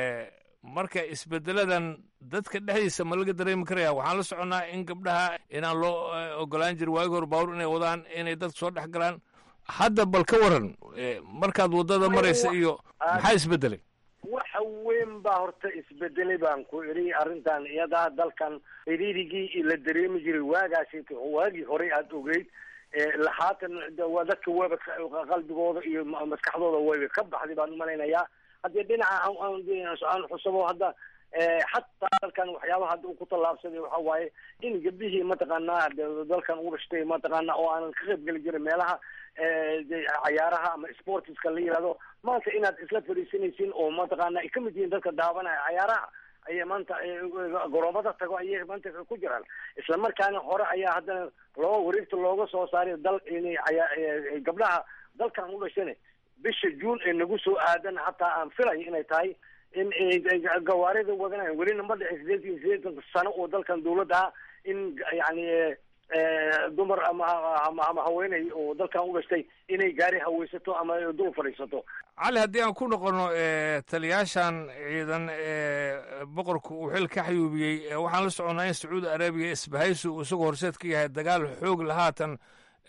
marka isbedeladan dadka dhexdiisa ma laga dareemi karaya waxaan la soconnaa in gabdhaha inaan loo ogolaan jirin waagi hor baawur inay wadaan inay dadka soo dhex galaan hadda bal ka waran markaad waddada maraysa iyo maxaa isbedelay waxa weyn baa horta isbedelay baan ku idhi arrintan iyadaa dalkan xiriirigii la dareemi jiray waagaasi waagii horey aada ogeyd haatan waa dadka weba qalbigooda iyo maskaxdooda wayba ka baxday baan umalaynayaa haddii dhinaca aan xusabo hadda xataa dalkan waxyaabaha hadda uu ku tallaabsaday waxa waaye in gabdhihii mataqaanaa dalkan u dhashtay mataqaana oo aanan ka qayb geli jirin meelaha cayaaraha ama sportiska la yihahdo maanta inaad isla fadhiisanaysiin oo mataqaana ay kamid yihiin dadka daawanaya cayaaraha ayay maanta garoomada tago ayay maanta ku jiraan isla markaana hore ayaa haddana loo wareegta looga soo saaray dal inay gabdhaha dalkan u dhashane bisha juun ee nagu soo aadan hataa aan filayo inay tahay in gawaarida wadanayan welina ma dhicin sideed iyo sideetan sano oo dalkan dawladda ah in yani dumar ama ama haweeney oo dalkan u dhashtay inay gaari haweysato ama dul fadhiisato cali haddii aan ku noqono taliyaashan ciidan boqorku uu xil ka xayuubiyey waxaan la soconnaa in sacuudi arabiya isbahaysi uu isagoo horseed ka yahay dagaal xoog la haatan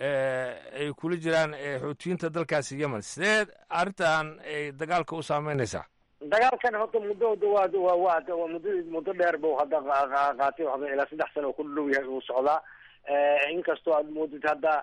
ay kula jiraan xuutiyiinta dalkaasi yemen sidee arrintan ay dagaalka u saameynaysaa dagaalkan horta muddo waa waa waa waa muddo muddo dheer bu hadda qaatay waxba ilaa saddex sano oo ku dhow yahay uu socdaa inkastoo aad moodid hadda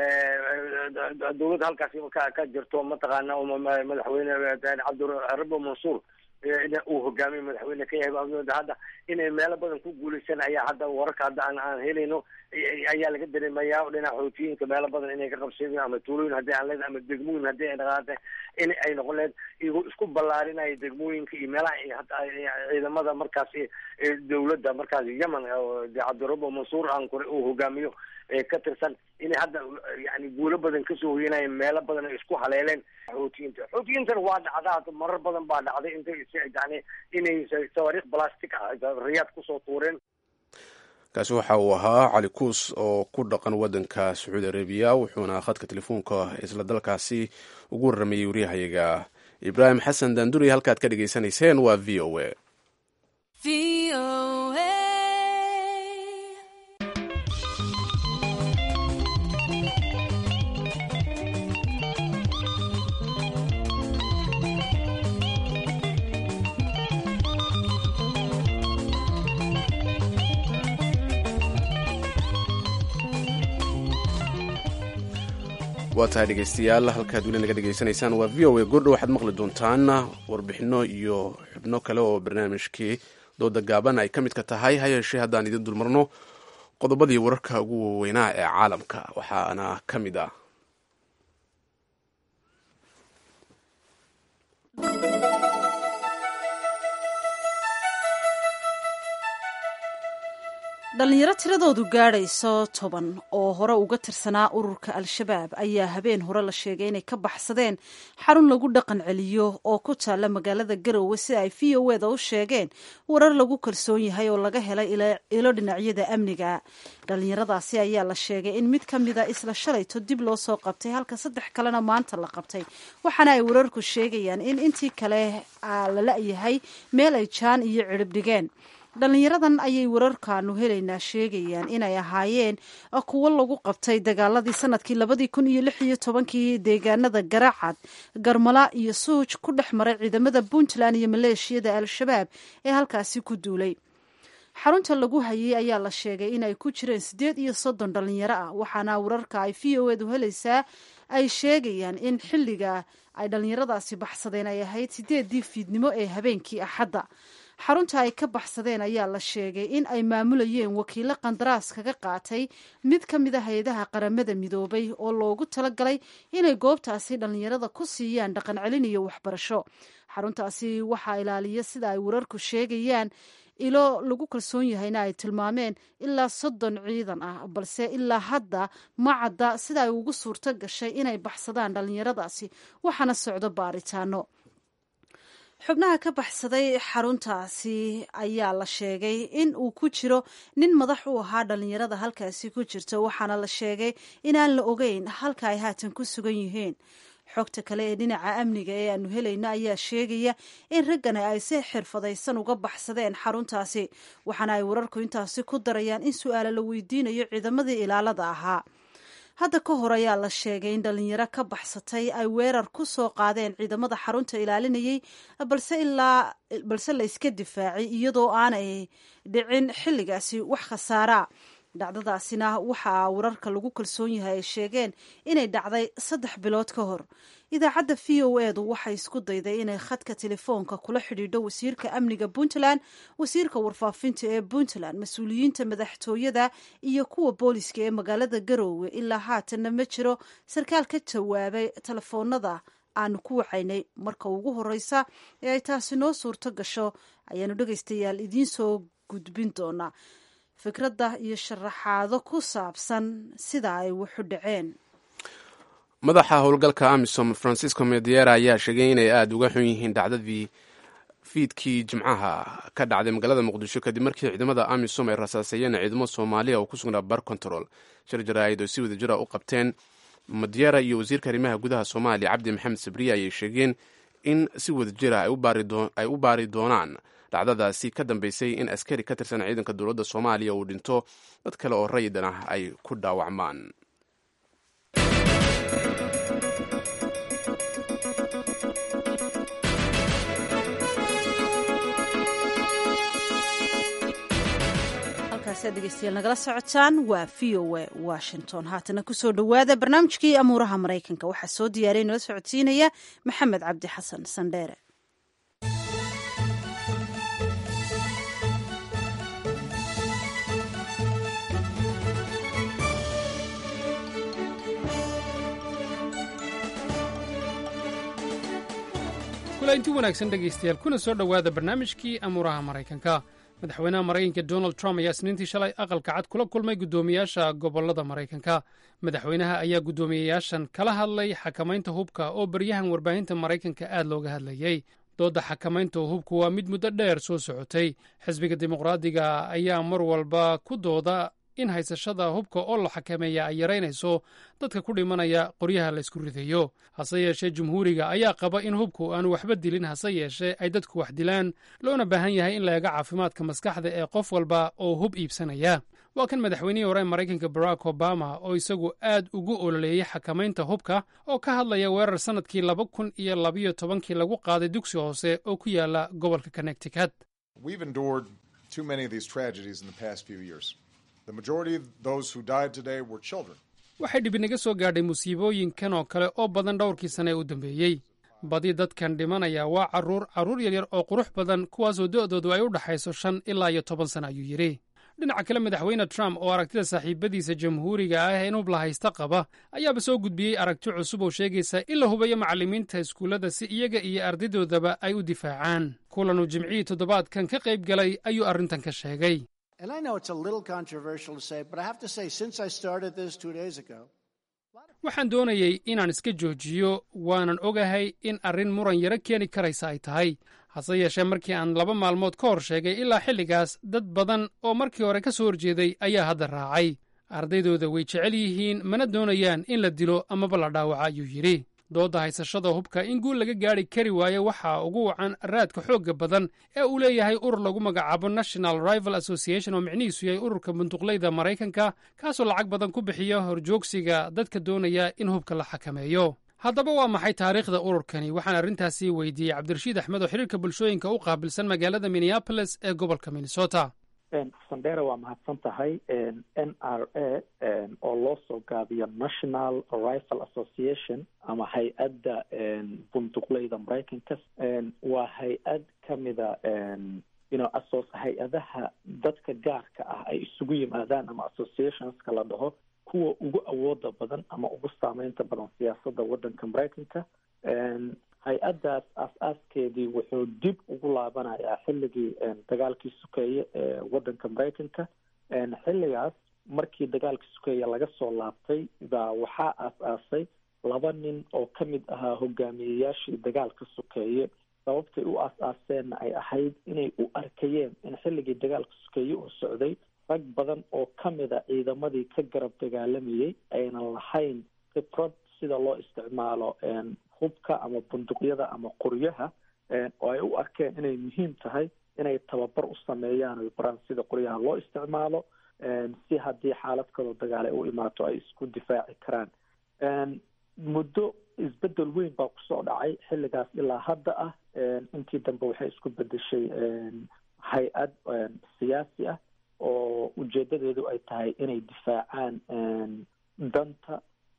dawladda halkaasi ka ka jirto mataqaana madaxweyne cabdirabo mansuur uu hogaamiye madaxweyne ka yahay hadda inay meelo badan ku guuleysan ayaa hadda wararka hadda aan aan helayno ayaa laga dareemaya dhinaca xoutiyiinka meelo badan inay ka qabsadeen ama tuulooyin haddii aan leedahay ama degmooyin haddii ay dhaqaatay in ay noqon leed iyagoo isku ballaarinaya degmooyinka iyo meelaha ciidamada markaas dawladda markaas yemen cabdirabo mansuur aan kore uu hogaamiyo ka tirsan inay hadda yani guulo badan kasoo hoyanayeen meelo badan ay isku haleeleen xoutiyiinta xoutiyiintana waa dhacdaa marar badan baa dhacday intay yani inay tawaariikh balastic ah riyaad kusoo tuureen kaasi waxa uu ahaa cali kuus oo ku dhaqan waddanka sacuudi arabiya wuxuuna khadka telefoonka isla dalkaasi ugu warramayey waryahayaga ibraahim xasan daanduri halkaad ka dhegaysanayseen waa v o a waa tahay dhegaystayaal halkaad weli naga dhegaysanaysaan waa v o a goordho waxaad maqli doontaan warbixino iyo xubno kale oo barnaamijkii dooda gaaban ay ka midka tahay ha yeeshee haddaan idin dulmarno qodobadii wararka ugu waaweynaa ee caalamka waxaana ka mid ah dhalinyaro tiradoodu gaadhayso toban oo hore uga tirsanaa ururka al-shabaab ayaa habeen hore la sheegay inay ka baxsadeen xarun lagu dhaqan celiyo oo ku taalla magaalada garowe si ay v o eda u sheegeen warar lagu kalsoon yahay oo laga helay ilo dhinacyada amniga dhalinyaradaasi ayaa la sheegay in mid ka mida isla shalayto dib loo soo qabtay halka saddex kalena maanta la qabtay waxaana ay wararku sheegayaan in intii kale la la-yahay meel ay jaan iyo cirib dhigeen dhalinyaradan ayay wararkaanu helaynaa sheegayaan inay ahaayeen kuwo lagu qabtay dagaaladii sanadkii labadii kun iyo lix iyo tobankii deegaanada garaacad garmala iyo suuj ku dhex maray ciidamada puntland iyo maleeshiyada al-shabaab ee halkaasi ku duulay xarunta lagu hayay ayaa la sheegay inay ku jireen siddeed iyo soddon dhalinyaro ah waxaana wararka ay v o edu helaysaa ay sheegayaan in xilliga ay dhalinyaradaasi baxsadeen ay ahayd sideedii fiidnimo ee habeenkii axadda xarunta ay ka baxsadeen ayaa la sheegay in ay maamulayeen wakiilo qandaraas kaga qaatay mid ka mid a hay-adaha qaramada midoobay oo loogu talagalay inay goobtaasi dhallinyarada ku siiyaan dhaqan celin iyo waxbarasho xaruntaasi waxaa ilaaliya sida ay wararku sheegayaan ilo lagu kalsoon yahayna ay tilmaameen ilaa soddon ciidan ah balse ilaa hadda ma cadda sida ay ugu suurto gashay inay baxsadaan dhallinyaradaasi waxaana socdo baaritaano xubnaha ka baxsaday xaruntaasi ayaa la sheegay in uu ku jiro nin madax u ahaa dhallinyarada halkaasi ku jirta waxaana la sheegay inaan la ogeyn halka ay haatan ku sugan yihiin xogta kale ee dhinaca amniga ee aanu helayno ayaa sheegaya in raggani ay si xirfadaysan uga baxsadeen xaruntaasi waxaana ay wararku intaasi ku darayaan in su-aalo la weydiinayo ciidamadii ilaalada ahaa hadda ka hor ayaa la sheegay in dhalinyaro ka baxsatay ay weerar ku soo qaadeen ciidamada xarunta ilaalinayay balse ilaa balse la iska difaacay iyadoo aanay dhicin xilligaasi wax khasaaraa dhacdadaasina waxaa wararka lagu kalsoon yahay ay sheegeen inay dhacday saddex bilood ka hor idaacadda v o edu waxay isku dayday inay khadka telefoonka kula xidhiidho wasiirka amniga puntland wasiirka warfaafinta ee puntland mas-uuliyiinta madaxtooyada iyo kuwa booliska ee magaalada garoowe ilaa haatanna ma jiro sarkaal ka jawaabay telefoonada aanu ku wacaynay marka ugu horeysa ee ay taasi noo suurto gasho ayaanu dhegaystayaal idiin soo gudbin doonaa fikradda iyo sharaxaado ku saabsan sida ay wuxu dhaceen madaxa howlgalka amisom francisco mediera ayaa sheegay inay aada uga xun yihiin dhacdadii fiidkii jimcaha ka dhacday magaalada muqdisho kadib markii ciidamada amisom ay rasaaseeyeen ciidamo soomaaliya oo ku sugnaa bar control shir jaraa'id oo si wada jira u qabteen madiera iyo wasiirka arrimaha gudaha soomaaliya cabdi maxamed sabriye ayay sheegeen in si wada jira ay u baari doonaan dhacdadaasi ka dambeysay in askari ka tirsan ciidanka dowladda soomaaliya uu dhinto dad kale oo rayidan ah ay ku dhaawacmaan halkaasi aad dhegeystayaal nagala socotaan waa v o a washington haatana kusoo dhowaada barnaamijkii amuuraha maraykanka waxaa soo diyaariya nala socodsiinaya maxamed cabdi xasan sandheere inti wanaagsan dhegaystayaal kuna soo dhowaada barnaamijkii amuuraha maraykanka madaxweynaha maraykanka donald trump ayaa isniintii shalay aqalka cad kula kulmay guddoomiyaasha gobollada maraykanka madaxweynaha ayaa guddoomiyeyaashan kala hadlay xakamaynta hubka oo baryahan warbaahinta maraykanka aad looga hadlayey doodda xakamaynta hubku waa mid muddo dheer soo socotay xisbiga dimuqraadiga ayaa mar walba ku dooda in haysashada hubka oo la xakameeya ay yaraynayso dadka ku dhimanaya qoryaha la ysku ridayo hase yeeshee jumhuuriga ayaa qaba in hubku aanu waxba dilin hase yeeshee ay dadku wax dilaan loona baahan yahay in la eego caafimaadka maskaxda ee qof walba oo hub iibsanaya waa kan madaxweynihii hore maraykanka barack obama oo isagu aad ugu ololeeyey xakamaynta hubka oo ka hadlaya weerar sannadkii laba kun iyo labayo tobankii lagu qaaday dugsi hoose oo ku yaala gobolka connecticut waxay dhibinaga soo gaadhay musiibooyinkan oo kale oo badan dhowrkii sane ee u dambeeyey badi dadkan dhimanaya waa carruur carruur yaryar oo qurux badan kuwaasoo do'doodu ay u dhaxayso shan ilaa iyo toban sana ayuu yidhi dhinaca kale madaxweyne trump oo aragtida saaxiibadiisa jamhuuriga ah in hub la haysta qaba ayaaba soo gudbiyey aragti cusub oo sheegaysa in la hubayo macallimiinta iskuullada si iyaga iyo ardadoodaba ay u difaacaan kulanuu jimcihii toddobaadkan ka qayb galay ayuu arrintan ka sheegay waxaan doonayey inaan iska joojiyo waanan ogahay in arrin muran yaro keeni karaysa ay tahay hase yeeshee markii aan laba maalmood ka hor sheegay ilaa xilligaas dad badan oo markii hore ka soo horjeeday ayaa hadda raacay ardaydooda way jecel yihiin mana doonayaan in la dilo amaba la dhaawaco ayuu yidhi doodda haysashada hubka in guul laga gaadhi kari waayo waxaa ugu wacan raadka xoogga badan ee uu leeyahay urur lagu magacaabo national rival association oo micnihiisu yahay ururka bunduqleyda maraykanka kaasoo lacag badan ku bixiya horjoogsiga dadka doonaya in hubka la xakameeyo haddaba waa maxay taariikhda ururkani waxaan arrintaasi weydiiyey cabdirashiid axmed oo xiriirka bulshooyinka u qaabilsan magaalada minneapolis ee gobolka minnesota sandera waa mahadsan tahay n r a oo loo soo gaabiyo national rifle association ama hay-adda bunduqleyda maraykanka waa hay-ad kamida ino asos hay-adaha dadka gaarka ah ay isugu yimaadaan ama associationska la dhaho kuwa ugu awooda badan ama ugu saameynta badan siyaasadda waddanka maraykanka hay-addaas aas-aaskeedii wuxuu dib ugu laabanayaa xilligii dagaalkii sukeeye ee waddanka maraykanka xilligaas markii dagaalkii sukeeye laga soo laabtay baa waxaa aas-aasay laba nin oo ka mid ahaa hogaamiyeyaashii dagaalka sukeeye sababtay u aas-aaseenna ay ahayd inay u arkayeen in xilligii dagaalka sukeeye uu socday rag badan oo ka mid a ciidamadii ka garab dagaalamayay aynan lahayn khibrad sida loo isticmaalo hubka ama bunduqyada ama qoryaha oo ay u arkeen inay muhiim tahay inay tababar u sameeyaan oy baraan sida qoryaha loo isticmaalo si haddii xaalad kaloo dagaal ay u imaato ay isku difaaci karaan muddo isbedel weyn baa kusoo dhacay xilligaas ilaa hadda ah intii dambe waxay isku bedeshay hay-ad siyaasi ah oo ujeedadeedu ay tahay inay difaacaan danta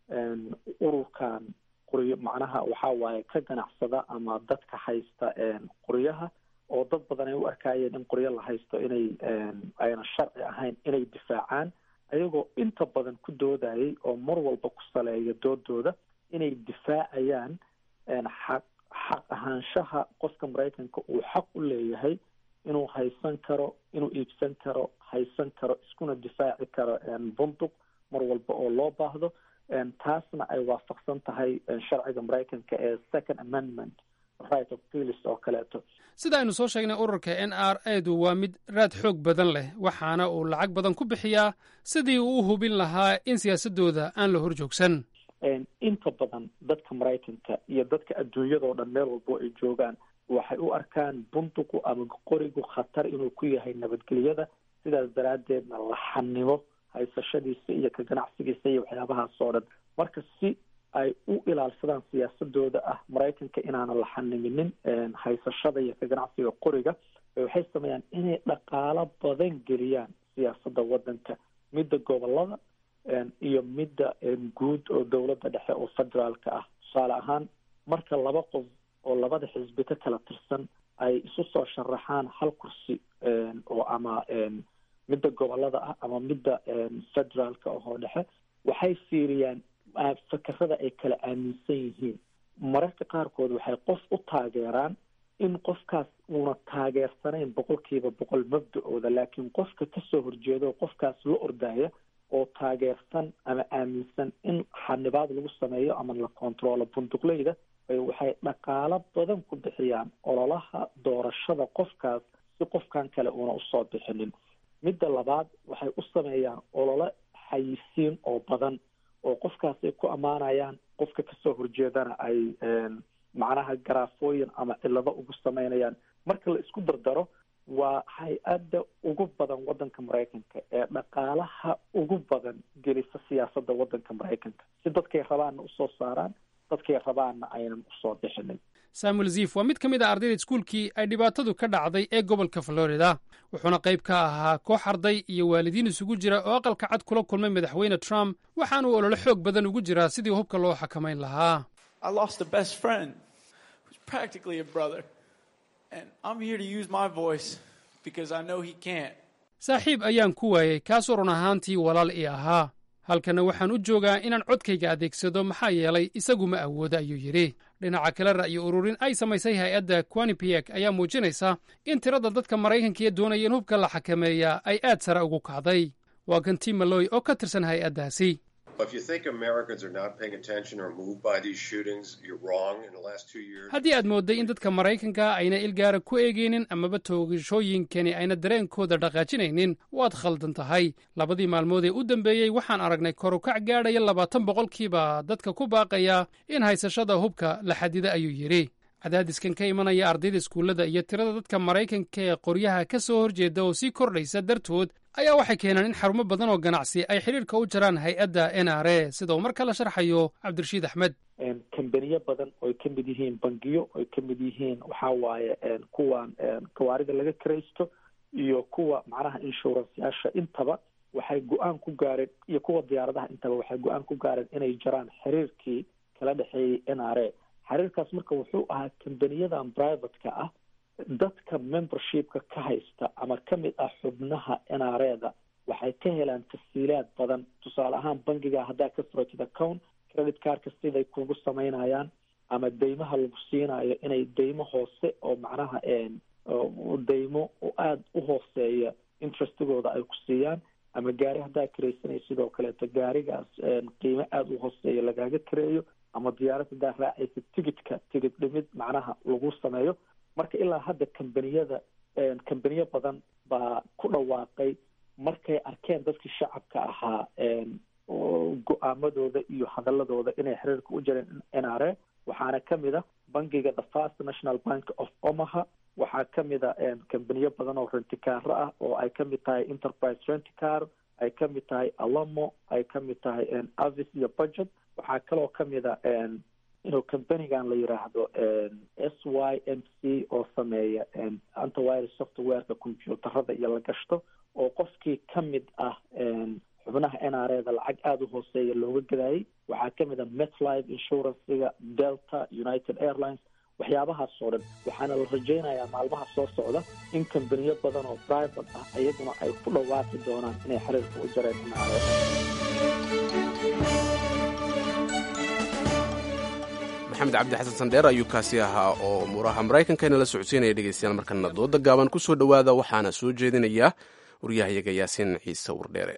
ururkan qoryo macnaha waxaa waaye ka ganacsada ama dadka haysta qoryaha oo dad badan ay u arkayeen in qoryo la haysto inay ayna sharci ahayn inay difaacaan ayagoo inta badan ku doodayay oo mar walba ku saleeya doodooda inay difaacayaan xaq xaq ahaanshaha qofka maraykanka uu xaq u leeyahay inuu haysan karo inuu iibsan karo haysan karo iskuna difaaci karo bunduq mar walba oo loo baahdo taasna ay waafaqsan tahay sharciga maraykanka ee second amendment right of pilis oo kaleeto sida aynu soo sheegnay ururka n r edu waa mid raad xoog badan leh waxaana uu lacag badan ku bixiyaa sidii uu u hubin lahaa in siyaasadooda aan la hor joogsan inta badan dadka maraykanka iyo dadka adduunyadao dhan meel walbo ay joogaan waxay u arkaan bunduqu ama qorigu khatar inuu ku yahay nabadgelyada sidaas daraaddeedna laxanimo haysashadiisa iyo ka ganacsigiisa iyo waxyaabahaas oo dhan marka si ay u ilaalsadaan siyaasadooda ah maraykanka inaanan la xaniminin haysashada iyo ka ganacsiga qoriga waxay sameeyaan inay dhaqaalo badan geliyaan siyaasadda waddanka midda gobolada iyo midda guud oo dowladda dhexe oo federaalka ah tusaale ahaan marka laba qof oo labada xisbi ka kala tirsan ay isu soo sharaxaan hal kursi oo ama midda gobolada ah ama midda federaalka oo dhexe waxay fiiriyaan fakerada ay kala aaminsan yihiin mararka qaarkood waxay qof u taageeraan in qofkaas uuna taageersanayn boqolkiiba boqol mabda-ooda laakiin qofka kasoo horjeedo qofkaas la ordaya oo taageersan ama aaminsan in xanibaad lagu sameeyo ama la controlo bunduqleyda waxay dhaqaalo badan ku bixiyaan ololaha doorashada qofkaas si qofkan kale uuna usoo bixinin midda labaad waxay u sameeyaan olole xayisiin oo badan oo qofkaas ay ku ammaanayaan qofka kasoo horjeedana ay macnaha garaafooyin ama cilado ugu sameynayaan marka la isku dardaro waa hay-adda ugu badan waddanka maraykanka ee dhaqaalaha ugu badan gelisa siyaasadda waddanka maraykanka si dadkay rabaanna usoo saaraan dadkay rabaanna aynan usoo bixinin samuel zif waa mid ka mid a ardayda iskuulkii ay dhibaatadu ka dhacday ee gobolka florida wuxuuna qayb ka ahaa koox arday iyo waalidiin isugu jira oo aqalka cad kula kulmay madaxweyne trump waxaanuu olole xoog badan ugu jiraa sidii hubka loo xakamayn lahaa saaxiib ayaan ku waayey kaasoo run ahaantii walaal ii ahaa halkanna waxaan u joogaa inaan codkayga adeegsado maxaa yeelay isagu ma awooda ayuu yidhi dhinaca kale ra'yi ururin ay samaysay hay-adda quanipiek ayaa muujinaysa in tirada dadka maraykanka ee doonaya in hubka la xakameeyaa ay aad sare ugu kacday waa kan tim maloy oo ka tirsan hay-addaasi haddii aad moodday in dadka maraykanka ayna ilgaara ku eegaynin amaba toogashooyinkani ayna dareenkooda dhaqaajinaynin waad khaldan tahay labadii maalmood ee u dambeeyey waxaan aragnay korukac gaadhaya labaatan boqolkiiba dadka ku baaqaya in haysashada hubka la xadida ayuu yidhi cadaadiskan ka imanaya ardayda iskuullada iyo tirada dadka maraykanka ee qoryaha ka soo horjeeda oo sii kordhaysa dartood ayaa waxay keenaan in xarumo badan oo ganacsi ay xidhiirka u jaraan hay-adda n r a sida uu mar kala sharxayo cabdirashiid axmed kambaniyo badan oy ka mid yihiin bangiyo oy ka mid yihiin waxaa waaye kuwan gawaarida laga karaysto iyo kuwa macnaha inshuranceyaasha intaba waxay go-aan ku gaareen iyo kuwa diyaaradaha intaba waxay go-aan ku gaareen inay jaraan xiriirkii kala dhexeeyey n r a xiriirkaas marka wuxuu ahaa kambaniyadan privateka ah dadka membershipka ka haysta ama ka mid ah xubnaha nreda waxay ka helaan tafsiilaad badan tusaale ahaan bangiga haddaa ka furatid account credit cardka siday kugu samaynayaan ama deymaha lagu siinayo inay deymo hoose oo macnaha deymo aada u hooseeya interestigooda ay ku siiyaan ama gaari haddaa karaysanay sidoo kaleeto gaarigaas qiimo aada u hooseeya lagaaga kareeyo ama diyaarad haddaa raacaysa tigidka tigid dhimid macnaha lagu sameeyo marka ilaa hadda kambaniyada kambaniyo badan baa ku dhawaaqay markay arkeen dadkii shacabka ahaa go-aamadooda iyo hadaladooda inay xiriirka u jireen n r a waxaana kamid ah bangiga the first national bank of omaha waxaa kamid a kambaniyo badan oo rentikaaro ah oo ay kamid tahay enterprise renticar ay kamid tahay alamo ay kamid tahay avis iyo budget waxaa kaloo kamid a inuu kambanigan la yiraahdo s y m c oo sameeya antivirus softwareka computerada iyo la gashto oo qofkii kamid ah xubnaha n r eda lacag aada u hooseeya looga gadayay waxaa kamid a metlife insurancega delta united airlines waxyaabahaas oo dhan waxaana la rajaynayaa maalmaha soo socda in kambaniyo badan oo private ah iyaguna ay ku dhawaaqi doonaan inay xiriirka u jareen n r maxamed cabdi xasan sandheer ayuu kaasi ahaa oo muuraha maraykankaina la socodsiinaya dhegeystayaal markana dooda gaaban ku soo dhowaada waxaana soo jeedinaya waryahayaga yaasiin ciise wardheere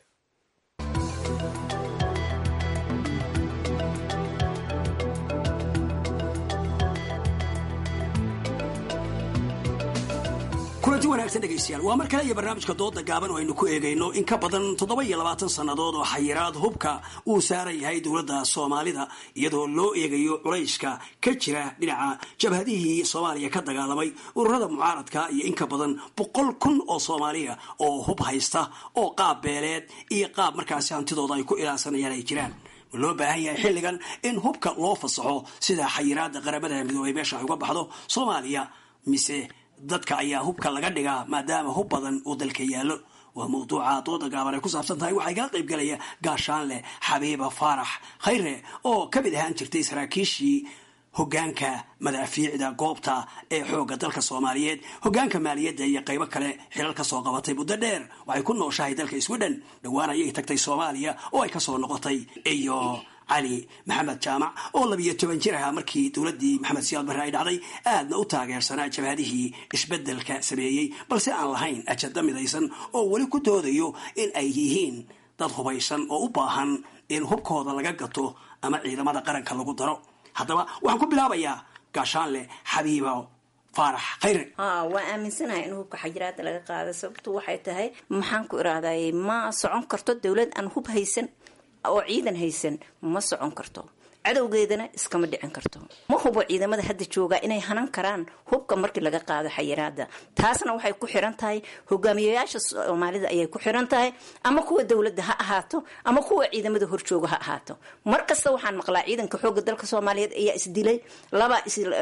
kulanti wanaagsan dhegaystayaal waa mar kale iyo barnaamijka dooda gaaban oo aynu ku eegayno in ka badan toddoba iyo labaatan sannadood oo xayiraad hubka uu saaran yahay dowladda soomaalida iyadoo loo eegayo culayska ka jira dhinaca jabhadihii soomaaliya ka dagaalamay ururada mucaaradka iyo in ka badan boqol kun oo soomaaliya oo hub haysta oo qaab beeleed iyo qaab markaasi hantidooda ay ku ilaasanayaan ay jiraan loo baahan yahay xilligan in hubka loo fasaxo sida xayiraada qaramada midoobay meesha ay uga baxdo soomaaliya mise dadka ayaa hubka laga dhigaa maadaama hub badan uu dalka yaallo waa mawduuca dooda gaaban ay ku saabsan tahay waxaa igala qayb galaya gaashaanleh xabiiba faarax khayre oo ka mid ahaan jirtay saraakiishii hogaanka madaafiicda goobta ee xoogga dalka soomaaliyeed hogaanka maaliyadda iyo qaybo kale xilal ka soo qabatay muddo dheer waxay ku nooshahay dalka sweden dhowaan ayay tagtay soomaaliya oo ay kasoo noqotay iyo cali maxamed jaamac oo labiyo toban jir ahaa markii dowladdii maxamed siyaad barre ay dhacday aadna u taageersanaa jabhadihii isbeddelka sameeyey balse aan lahayn ajada midaysan oo weli ku doodayo in ay yihiin dad hubaysan oo u baahan in hubkooda laga gato ama ciidamada qaranka lagu daro haddaba waxaan ku bilaabayaa gaashaanle xabiibo faarax khayre waa aaminsanahay in hubka xajiraada laga qaada sababtu waxay tahay maxaan ku irahday ma socon karto dowlad aan hub haysan oo ciidan haysan ma socon karto cadowgeedana iskama dhicin karto ma hubo ciidamada hadda jooga inay hanan karaan hubka markii laga qaado xayiraada taasna waxay ku xiran tahay hogaamiyayaasha soomaalida ayay ku xiran tahay ama kuwa dowladda ha ahaato ama kuwa ciidamada horjooga ha ahaato mar kasta waxaan maqlaa ciidanka xooga dalka soomaaliyeed ayaa isdilay laba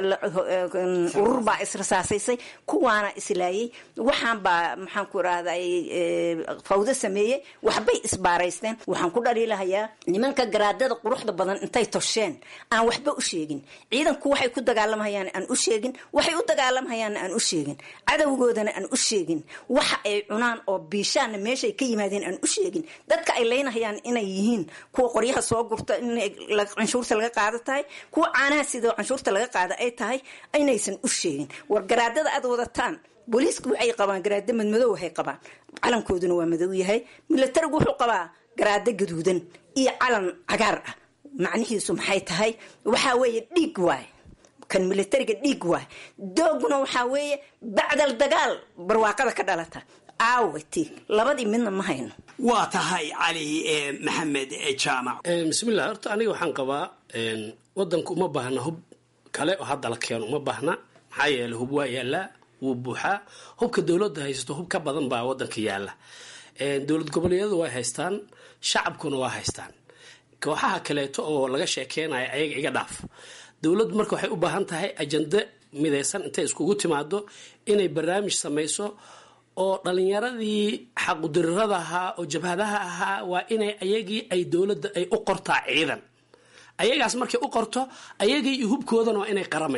urur baa israsaasaysay kuwaana islaayay waxaan baa maxaan ku irahday fawdo sameeyey waxbay isbaaraysteen waxaan ku dhaliilahayaa nimanka garaadada quruxda badan intay tosheen aan waxba u sheegin ciidanku waxay ku dagaalamhayaan aan u sheegin waxay u dagaalamhayaanna aan u sheegin cadowgoodana aan u sheegin waxa ay cunaan oo biishaanna meeshay ka yimaadeen aan u sheegin dadka ay leynahayaan inay yihiin kuwa qoryaha soo gurta in canshuurta laga qaado tahay kuwa caanaha sidoo canshuurta laga qaada ay tahay inaysan u sheegin war garaadada aad wadataan booliisku waxay qabaan garaado madmadow waxay qabaan calankooduna waa madow yahay milatarigu wuxuu qabaa garaado gaduudan iyo calan cagaar ah macnihiisu maxay tahay waxaa weeye dhiig waay kan militariga dhiig waay dooguna waxaa weeye bacdal dagaal barwaaqada ka dhalata aawati labadii midna ma hayno waa tahay cali maxamed jaamac bismillah horta aniga waxaan qabaa wadanku uma baahna hub kale oo hadda la keeno uma baahna maxaa yeele hub waa yaalaa wuu buuxaa hubka dowladda haysato hub ka badan baa wadanka yaala dowlad goboleedyadu way haystaan shacabkuna waa haystaan kooxaha kaleeto oo laga sheekeynayo ayaga iga dhaaf dowladdu marka waxay u baahan tahay ajande midaysan intay iskugu timaado inay barnaamij samayso oo dhalinyaradii xaqudirirada ahaa oo jabhadaha ahaa waa inay ayagii ay dowladda ay u qortaa ciidan ayagaas markay u qorto ayagii iyo hubkoodana waa inay qaramaysaa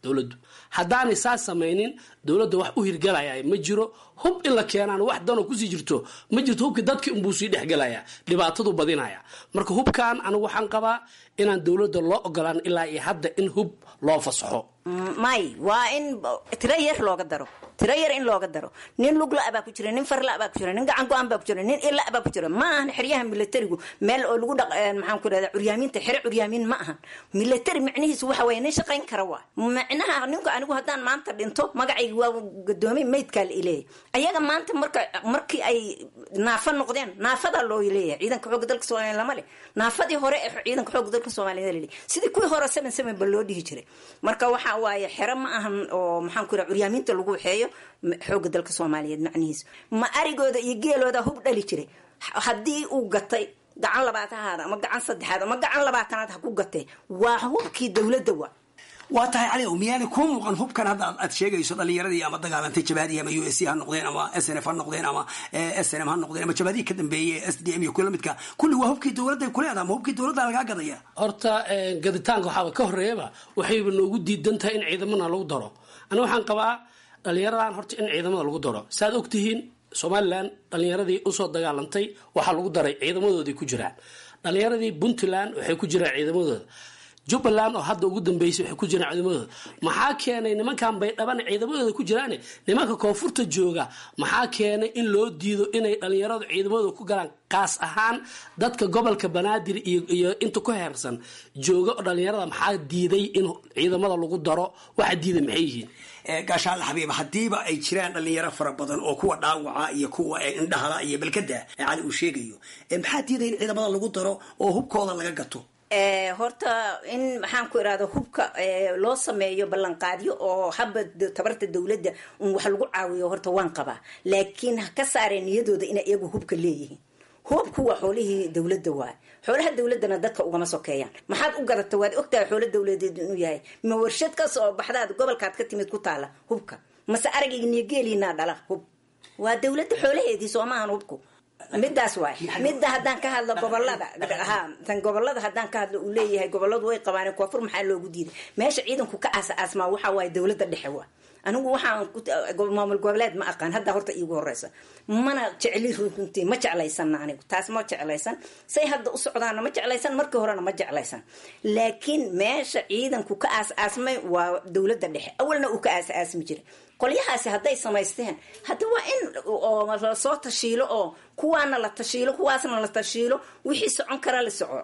dowladdu haddaanay saas samaynin dowladda wax u hirgalaya ma jiro hub in la keenaan wax danoo kusii jirto ma jirto hubki dadki unbuu sii dhexgelaya dhibaatadu badinaya marka hubkan anigu waxaan qabaa inaan dowladda loo ogolaan ilaa iyo hadda in hub loo fasaxo may waa in tiro yar looga daro tiro yar in looga daro nin lugla baa ku jira nin farla baa ku jira nin gacan go-an baa ku jira nin ila baa ku jira ma ahan xeryaha militarigu meel oo lagu dhaq maxaan ku rahda curyaamiinta xere curyaamiin ma ahan military micnihiisu waxa weeye nin shaqayn kara waa micnaha ninku anigu haddaan maanta dhinto magacayga waa gadoomay maydkaa la ileeyahy ayaga maanta marka markii ay naafa noqdeen naafadaa loo leeyahay ciidanka xoogga dalka soomaaliya lama leh naafadii hore ee ciidanka xoogga dalka soomaaliya la leeyahay sidii kuwii hore seven seven ba loo dhihi jiray marka waxa waaye xero ma ahan oo maxaan ku raha curyaamiinta lagu waxeeyo xoogga dalka soomaaliyeed macnihiisu ma arigooda iyo geelooda hub dhali jiray haddii uu gatay gacan labaatanaad ama gacan saddexaad ama gacan labaatanaad ha ku gatee waa hubkii dowladda waa waa tahay cali ow miyaanay kuu muuqan hubkan hadda aad sheegayso dhalinyaradii ama dagaalantay jabaadihi ama u s c ha noqdeen ama s n f ha noqdeen ama s n m ha noqdeen ama jabaadihi ka dambeeyey s d m iyo kuwa lamidka kulli waa hubkii dowladday kuleedaha ama hubkii dowladda lagaa gadaya horta gaditaanka waxaaba ka horeeyaba waxayba noogu diidan tahay in ciidamana lagu daro ani waxaan qabaa dhalinyaradan horta in ciidamada lagu daro saaad ogtihiin somalilan dhalinyaradii usoo dagaalantay waxaa lagu daray ciidamadoodii ku jiraan dhalinyaradii puntland waxay ku jiraan ciidamadooda jubbaland oo hadda ugu dambeysay waxay ku jiraan ciidamadooda maxaa keenay nimankan baydhaban ciidamadooda ku jiraane nimanka koonfurta jooga maxaa keenay in loo diido inay dhalinyaradu ciidamadooda ku galaan kaas ahaan dadka gobolka banaadir iyo inta ku heersan jooga oo dhalinyarada maxaa diiday in ciidamada lagu daro waxa diida maxay yihiin gaashaale xabiib haddiiba ay jiraan dhalinyaro fara badan oo kuwa dhaawaca iyo kuwa indhahala iyo belkada cali uu sheegayo maxaa diiday in ciidamada lagu daro oo hubkooda laga gato horta in maxaan ku irahda hubka loo sameeyo ballanqaadyo oo haba tabarta dowladda un wax lagu caawiyo horta waan qabaa laakiin ha ka saareen niyadooda inay iyagu hubka leeyihiin hubku waa xoolihii dowladda waay xoolaha dowladana dadka ugama sokeeyaan maxaad u gadata waad ogtahay xoolo dowladeed inuu yahay ma warshad ka soo baxdaad gobolkaad ka timid ku taala hubka mase aragniyo geeliinaa dhala hub waa dowladda xoolaheedii soo maahan hubku midaas waay midda haddaan ka hadlo gobolada ha tan gobolada haddaan ka hadlo uu leeyahay goboladu way qabaan koonfur maxaa loogu diiday meesha ciidanku ka aasa aasmaa waxa waaye dowladda dhexe waa anigu waxaan maamul goboleed ma aqaan hadda horta iigu horeysa mana jecli runtii ma jeclaysana anigu taas ma jeclaysan say hadda u socdaana ma jeclaysan markii horena ma jeclaysan laakiin meesha ciidanku ka aas aasmay waa dowladda dhexe awalna uu ka aas aasmi jiray qolyahaasi hadday samaysteen hadda waa in lasoo tashiilo oo kuwaana la tashiilo kuwaasna la tashiilo wixii socon kara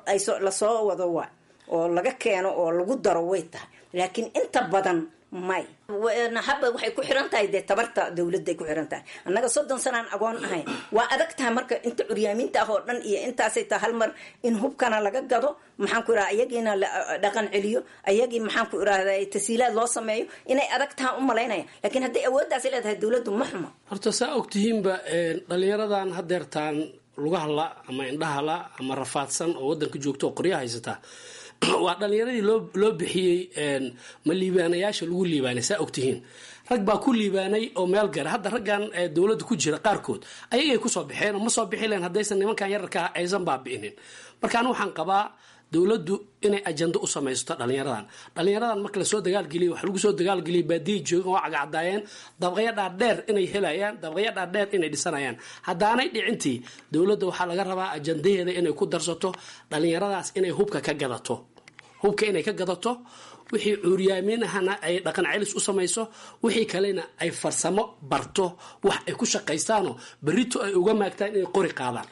lasoo wado waa oo laga keeno oo lagu daro way tahay laakiin inta badan may haba waxay ku xiran tahay dee tabarta dowladday ku xiran tahay annaga soddon sanaan agoon ahayn waa adag tahay marka inta curyaamiinta ah oo dhan iyo intaasay tahay hal mar in hubkana laga gado maxaan ku irahda ayagiina la dhaqan celiyo ayagii maxaan ku irahda tasiilaad loo sameeyo inay adag tahay u malaynaya laakiin hadday awooddaasi leedahay dowladdu ma xumo horta saa ogtihiinba dhalinyaradan hadeertaan lugahala ama indhahala ama rafaadsan oo wadanka joogta oo qorya haysataa waa dhalinyaradii loo bixiyey ma liibaanayaasha lagu liibaanay saa ogtihiin rag baa ku liibaanay oo meel gara hadda raggan dowladda ku jira qaarkood ayagay kusoo baxeen oo ma soo bixi leen haddaysan nimankan yararkaa aysan baabi'inin marka anigu waxaan qabaa dowladdu inay ajando u samaysto dhalinyaradan dhalinyaradan marka lasoo dagaalgeliya waxa lagu soo dagaalgeliyay baadiyay joogan oo cagacadaayeen dabaqyo dhaadheer inay helayaan dabaqyo dhaadheer inay dhisanayaan haddaanay dhicintii dowladda waxaa laga rabaa ajandaheeda inay ku darsato dhalinyaradaas inay hubka ka gadato hubka inay ka gadato wixii cuuriyaaminahana ay dhaqan celis u samayso wixii kalena ay farsamo barto wax ay ku shaqaystaanoo berito ay uga maagtaan inay qori qaadaan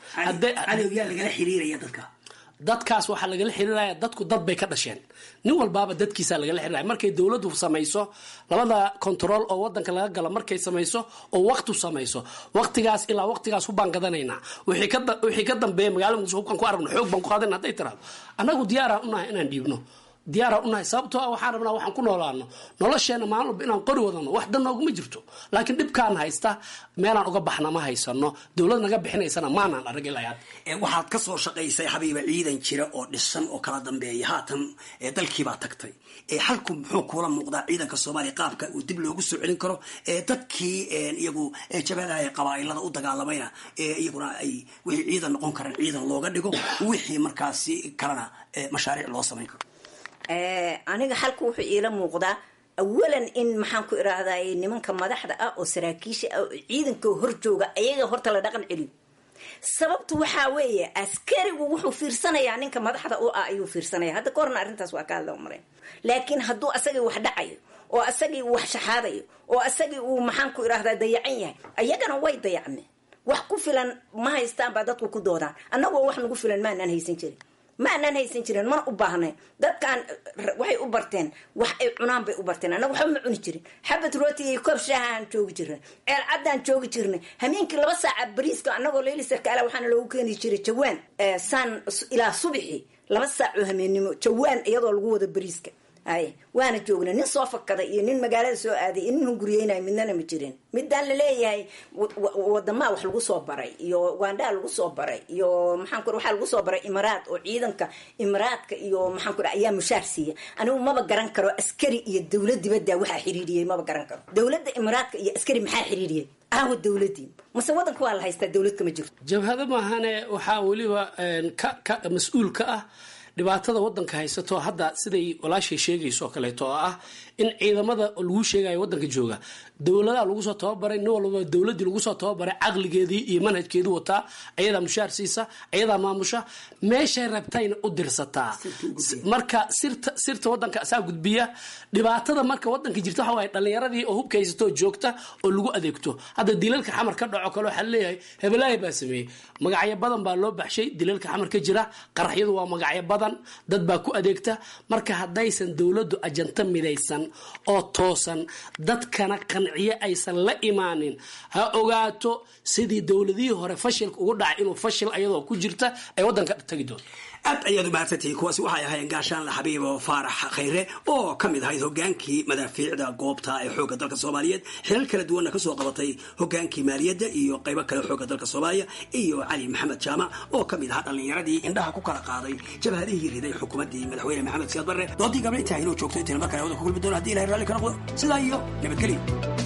lagala xiriiraya dadka dadkaas waxaa lagala xiriiraya dadku dad bay ka dhasheen nin walbaaba dadkiisa lagala xiriiraya markay dowladdu samayso labada control oo wadanka laga galo markay samayso oo waqtu samayso waqtigaas ilaa waqtigaas hubaan gadanaynaa wixii ka dambeeya magaalada muqdisho hubkaan ku aragno xoog baan ku qaadana hadday tiraado annagu diyaaraan unahay inaan dhiibno diyaaraan unahay sababtoo ah waxaan rabnaa waxaan ku noolaano nolosheena maalin walba inaan qori wadano wax dan nooguma jirto laakiin dhibkaan haysta meelaan uga baxna ma haysano dowlad naga bixinaysana maanaan arag ilaa waxaad ka soo shaqaysay xabiiba ciidan jira oo dhisan oo kala dambeeya haatan dalkiibaa tagtay xalku muxuu kuula muuqdaa ciidanka soomaaliya qaabka uu dib loogu soo celin karo dadkii iyagu jabadaha qabaailada u dagaalamayna iyaguna ay wixii ciidan noqon karaan ciidan looga dhigo wixii markaasi kalena mashaariic loo samayn karo aniga xalku wuxuu iila muuqdaa awalan in maxaan ku irahday nimanka madaxda ah oo saraakiisha ah oo ciidanka hor jooga ayaga horta la dhaqan celiyo sababtu waxaa weeye askarigu wuxuu fiirsanayaa ninka madaxda u ah ayuu fiirsanaya hadda ka horna arrintaas waa ka hadla marayn laakiin hadduu asagii wax dhacayo oo asagii uu wax shaxaadayo oo asagii uu maxaan ku irahdaa dayacan yahay ayagana way dayacmeen wax ku filan ma haystaan baa dadku ku doodaan annagoo wax nagu filan maanaan haysan jirin ma anaan haysan jirin mana u baahnayn dadkaan waxay u barteen wax ay cunaan bay u barteen annaga waxba ma cuni jirin xabad rooti iyo koob shaahaan joogi jirnay ceel caddaan joogi jirnay hameenkii laba saaca bariiska annagoo leyli sarkaala waxaana loogu keeni jiray jawaan saan ilaa subixi laba saacoo hameennimo jawaan iyadoo lagu wada bariiska ay waana joognay nin soo fakada iyo nin magaalada soo aaday iyo nin hunguriyeynayo midnana ma jirin midaan laleeyahay wadamaa wax lagu soo baray iyo ugandhaa lagu soo baray iyo maxaan ku waxaa lagu soo baray imaraad oo ciidanka imaraadka iyo maxaan ku ayaa mushaar siiya anigu maba garan karo askari iyo dowlad dibadda waxaa xiriiriyey maba garan karo dowladda imaraadka iyo askari maxaa xiriiriyey aawa dowladii mase wadanka waa la haystaa dowlad kama jirto jabhado maahane waxaa weliba ka ka mas-uul ka ah dhibaatada wadanka haysato hadda siday walaashay sheegayso oo kaleeto oo ah in ciidamada lagu sheegayo wadanka jooga dowladaha lagu soo tababaray nin walba dowladii lagu soo tababaray caqligeedii iyo manhajkeedii wataa ayadaa mushaar siisa ayadaa maamusha meeshay rabtayna u dirsataa marka sirta sirta wadanka asaa gudbiya dhibaatada marka wadanka jirta waxa waaye dhalinyaradii oo hubka haysatoo joogta oo lagu adeegto hadda dilalka xamar ka dhaco kale waxaa leeyahay hebelaahi baa sameeyey magacyo badan baa loo baxshay dilalka xamar ka jira qaraxyadu waa magacyo badan dad baa ku adeegta marka haddaysan dowladdu ajanta midaysan oo toosan dadkana qanciye aysan la imaanin ha ogaato sidii dowladihii hore fashilka ugu dhacay inuu fashil ayadoo ku jirta ay wadanka tagi doonto aad ayaad u mahadsantihiin kuwaasi waxay ahaayeen gaashaanle xabiibo faarax khayre oo ka mid ahayd hogaankii madaafiicda goobta ee xoogga dalka soomaaliyeed xilal kala duwanna kasoo qabatay hogaankii maaliyadda iyo qaybo kale xoogga dalka soomaaliya iyo cali maxamed jaamac oo ka mid ahaa dhallinyaradii indhaha ku kala qaaday jabhadihii riday xukuumaddii madaxweyne maxamed siyaad barre doodii gabla intaa inuu joogto intayn mar kale wada ku kulmi doona hadii ilahay raalli ka noqdo sidaa iyo nabadgelyo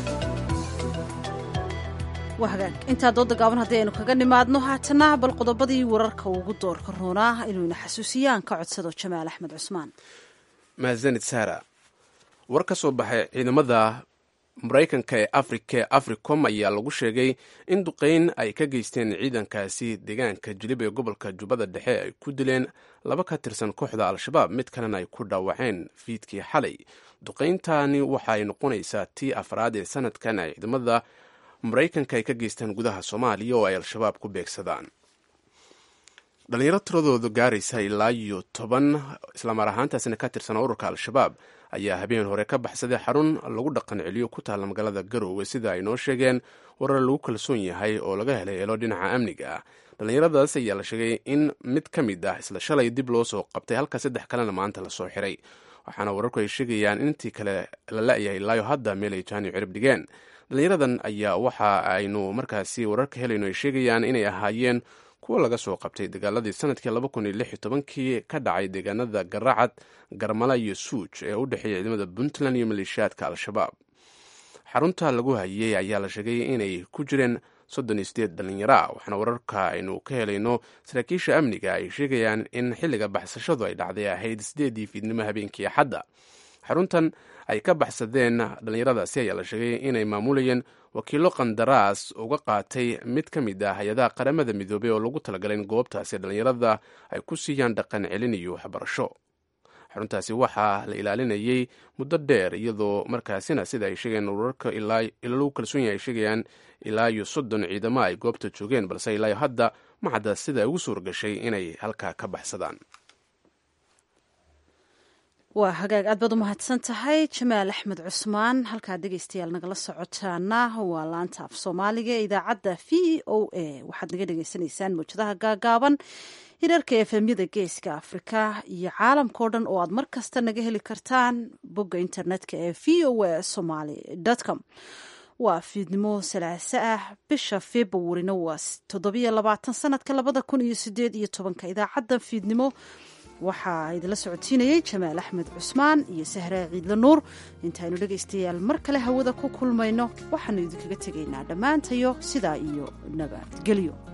waa hagaag intaa dooda gaaban haddii aynu kaga nimaadno haatana bal qodobadii wararka ugu doorka roonaa inuuna xasuusiyaan ka codsado jamaal axmed cusmaan mahadsanid saara war ka soo baxay ciidamada maraykanka ee afrika ee africom ayaa lagu sheegay in duqeyn ay ka geysteen ciidankaasi deegaanka jilib ee gobolka jubbada dhexe ay ku dileen laba ka tirsan kooxda al-shabaab mid kalena ay ku dhaawaceen fiidkii xalay duqeyntani waxaay noqonaysaa tii afraad ee sanadkan ay ciidamada maraykanka ay ka geystaan gudaha soomaaliya oo ay al-shabaab ku beegsadaan dhalinyaro tiradooda gaaraysa ilaa iyo toban islamar ahaantaasina ka tirsan ururka al-shabaab ayaa habeen hore ka baxsaday xarun lagu dhaqan celiyo ku taalla magaalada garoowe sida ay noo sheegeen warar lagu kalsoon yahay oo laga helay elo dhinaca amniga ah dhallinyaradaas ayaa la sheegay in mid ka mid ah isla shalay dib loo soo qabtay halka saddex kalena maanta lasoo xiray waxaana wararku ay sheegayaan in intii kale la la-yahay ilaayo hadda meel ay jaani cirib dhigeen dhalinyaradan ayaa waxa aynu markaasi wararka helayno ay sheegayaan inay ahaayeen kuwo laga soo qabtay dagaaladii sanadkii laba kun iyo lix iyo tobankii ka dhacay deegaanada garacad garmala iyo suuj ee u dhexeeya ciidamada puntland iyo maleeshiyaadka al-shabaab xarunta lagu hayey ayaa la sheegay inay ku jireen soddon iyo sideed dhalinyaro ah waxaana wararka aynu ka helayno saraakiisha amniga ay sheegayaan in xilliga baxsashadu ay dhacday ahayd sideedii fiidnimo habeenkii axadda xaruntan ay ka baxsadeen dhallinyaradaasi ayaa la sheegay inay maamulayeen wakiilo qandaraas uga qaatay mid ka mid ah hay-adaha qaramada midoobey oo lagu talagalay in goobtaasi dhallinyarada ay ku siiyaan dhaqan celin iyo waxbarasho xaruntaasi waxaa la ilaalinayay muddo dheer iyadoo markaasina sida ay sheegeen wararka ilaa lagu kalsoon yahay ay sheegayaan ilaa iyo soddon ciidamo ay goobta joogeen balse ilaayo hadda ma cadda sida ay ugu suuragashay inay halkaa ka baxsadaan waa hagaag aad baad u mahadsan tahay jamaal axmed cusmaan halkaa dhegeystayaal nagala socotaana waa laanta af soomaaliga ee idaacadda v o a waxaad naga dhegeysanaysaan mawjadaha gaagaaban hirarka efemyada geeska afrika iyo caalamkao dhan oo aad mar kasta naga heli kartaan bogga internetka ee v o a somaly com waa fiidnimo salaaso ah bisha februarina waa toddobiyo labaatan sanadka labada kun iyo sideed iyo tobanka idaacadda fiidnimo waxaa idinla socodsiinayey jamaal axmed cusmaan iyo sahraa ciidla nuur intaaynu dhegaystayaal mar kale hawada ku kulmayno waxaanu idinkaga tegaynaa dhammaantayo sidaa iyo nabadgelyo